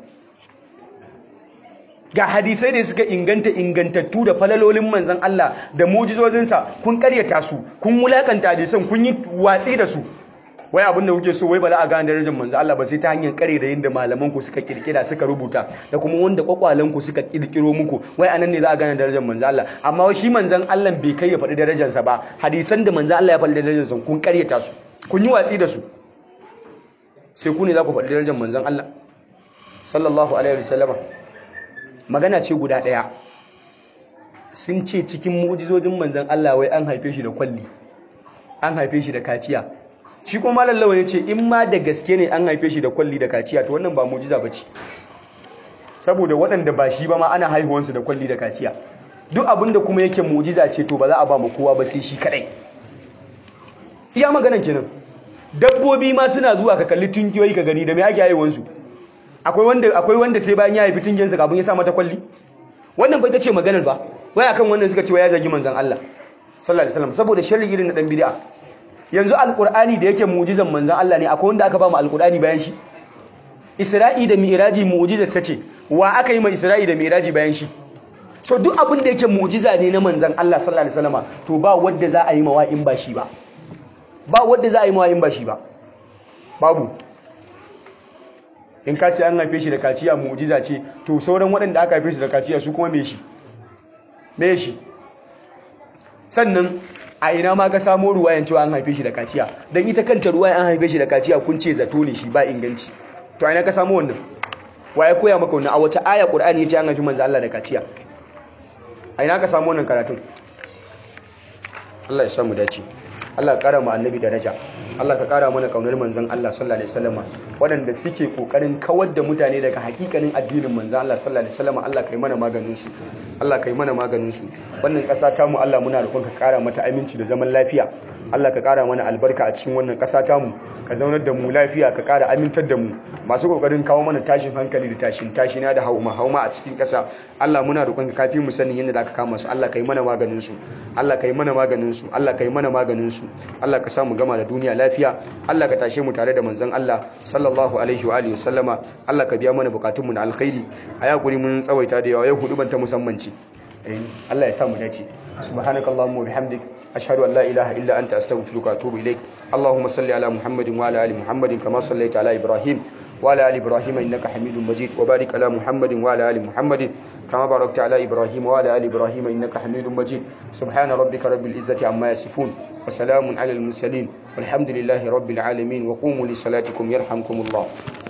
ga hadisai da suka inganta ingantattu da falalolin manzan Allah da mujizozinsa kun karyata su kun wulakanta hadisan kun yi watsi da su wai abin da kuke so wai ba za a gane darajar manzan Allah ba sai ta hanyar kare da yadda malaman ku suka kirkira suka rubuta da kuma wanda kwakwalen ku suka kirkiro muku wai anan ne za a gane darajar manzan Allah amma shi manzan Allah bai kai ya faɗi darajarsa ba hadisan da manzan Allah ya faɗi darajarsa kun karyata su kun yi watsi da su sai ku ne za ku faɗi darajar manzan Allah sallallahu alaihi wasallama magana ce guda ɗaya sun ce cikin mu'jizojin manzan Allah wai an haife shi da kwalli an haife shi da kaciya shi kuma lallawa ya ce in ma da gaske ne an haife shi da kwalli da kaciya to wannan ba mu'jiza ba ce saboda waɗanda ba shi ba ma ana haihuwansu da kwalli da kaciya duk abin da kuma yake mu'jiza ce to ba za a ba mu kowa ba sai shi kaɗai iya maganan kenan dabbobi ma suna zuwa ka kalli tunkiyoyi ka gani da me ake haihuwansu akwai wanda akwai wanda sai bayan ya haifi tungiyansa kafin ya sa mata kwalli wannan bai ta ce maganar ba wai akan wannan suka ce wai ya zagi manzon Allah sallallahu alaihi wasallam saboda sharri irin na dan bid'a yanzu alqur'ani da yake mu'jizan manzon Allah ne akwai wanda aka ba mu alqur'ani bayan shi Isra'i da Mi'raji mu'jizar sace wa aka yi ma Isra'i da Mi'raji bayan shi so duk abin da yake mu'jiza ne na manzon Allah sallallahu alaihi wasallam to ba wanda za a yi mawa in ba shi ba ba wanda za a yi mawa in ba shi ba babu in ka ce an haife shi da kaciya mu'jiza ce to sauran waɗanda aka haife shi da kaciya su kuma me shi me shi sannan a ina ma ka samo ruwayan cewa an haife shi da kaciya don ita kanta ruwayan an haife shi da kaciya kun ce zato ne shi ba inganci to a ina ka samo wannan waye koya maka wannan a wata aya qur'ani yace an haifi manzo Allah da kaciya a ina ka samu wannan karatun Allah ya samu dace Allah ka kara mu annabi daraja Allah ka kara mana kaunar manzon Allah sallallahu alaihi wasallam waɗanda suke kokarin kawar da mutane daga hakikanin addinin manzon Allah sallallahu alaihi wasallam Allah kai mana maganin su Allah kai mana maganin su wannan ƙasa ta mu Allah muna roƙon ka kara mata aminci da zaman lafiya Allah ka kara mana albarka a cikin wannan ƙasa ta mu ka zaunar da mu lafiya ka kara amintar da mu masu kokarin kawo mana tashin hankali da tashin tashina da hauma hauma a cikin ƙasa Allah muna roƙon ka kafi mu sanin yadda zaka kama su Allah kai mana maganin su Allah kai mana maganin su Allah kai mana maganin su Allah ka samu gama da duniya lafiya Allah ka tashe mu tare da manzon Allah sallallahu alaihi wa alihi wasallama Allah ka biya mana bukatun mu na alkhairi a yakuri mun tsawaita da yawa yau hudu ban ta musamman ce Allah ya sa mu dace subhanakallahumma wa bihamdik ashhadu an la ilaha illa anta astaghfiruka wa atubu ilaik allahumma salli ala muhammadin wa ala ali muhammadin kama sallaita ala ibrahim وعلى آل إبراهيم إنك حميد مجيد وبارك على محمد وعلى آل محمد كما باركت على إبراهيم وعلى آل إبراهيم إنك حميد مجيد سبحان ربك رب العزة عما يصفون وسلام على المرسلين والحمد لله رب العالمين وقوموا لصلاتكم يرحمكم الله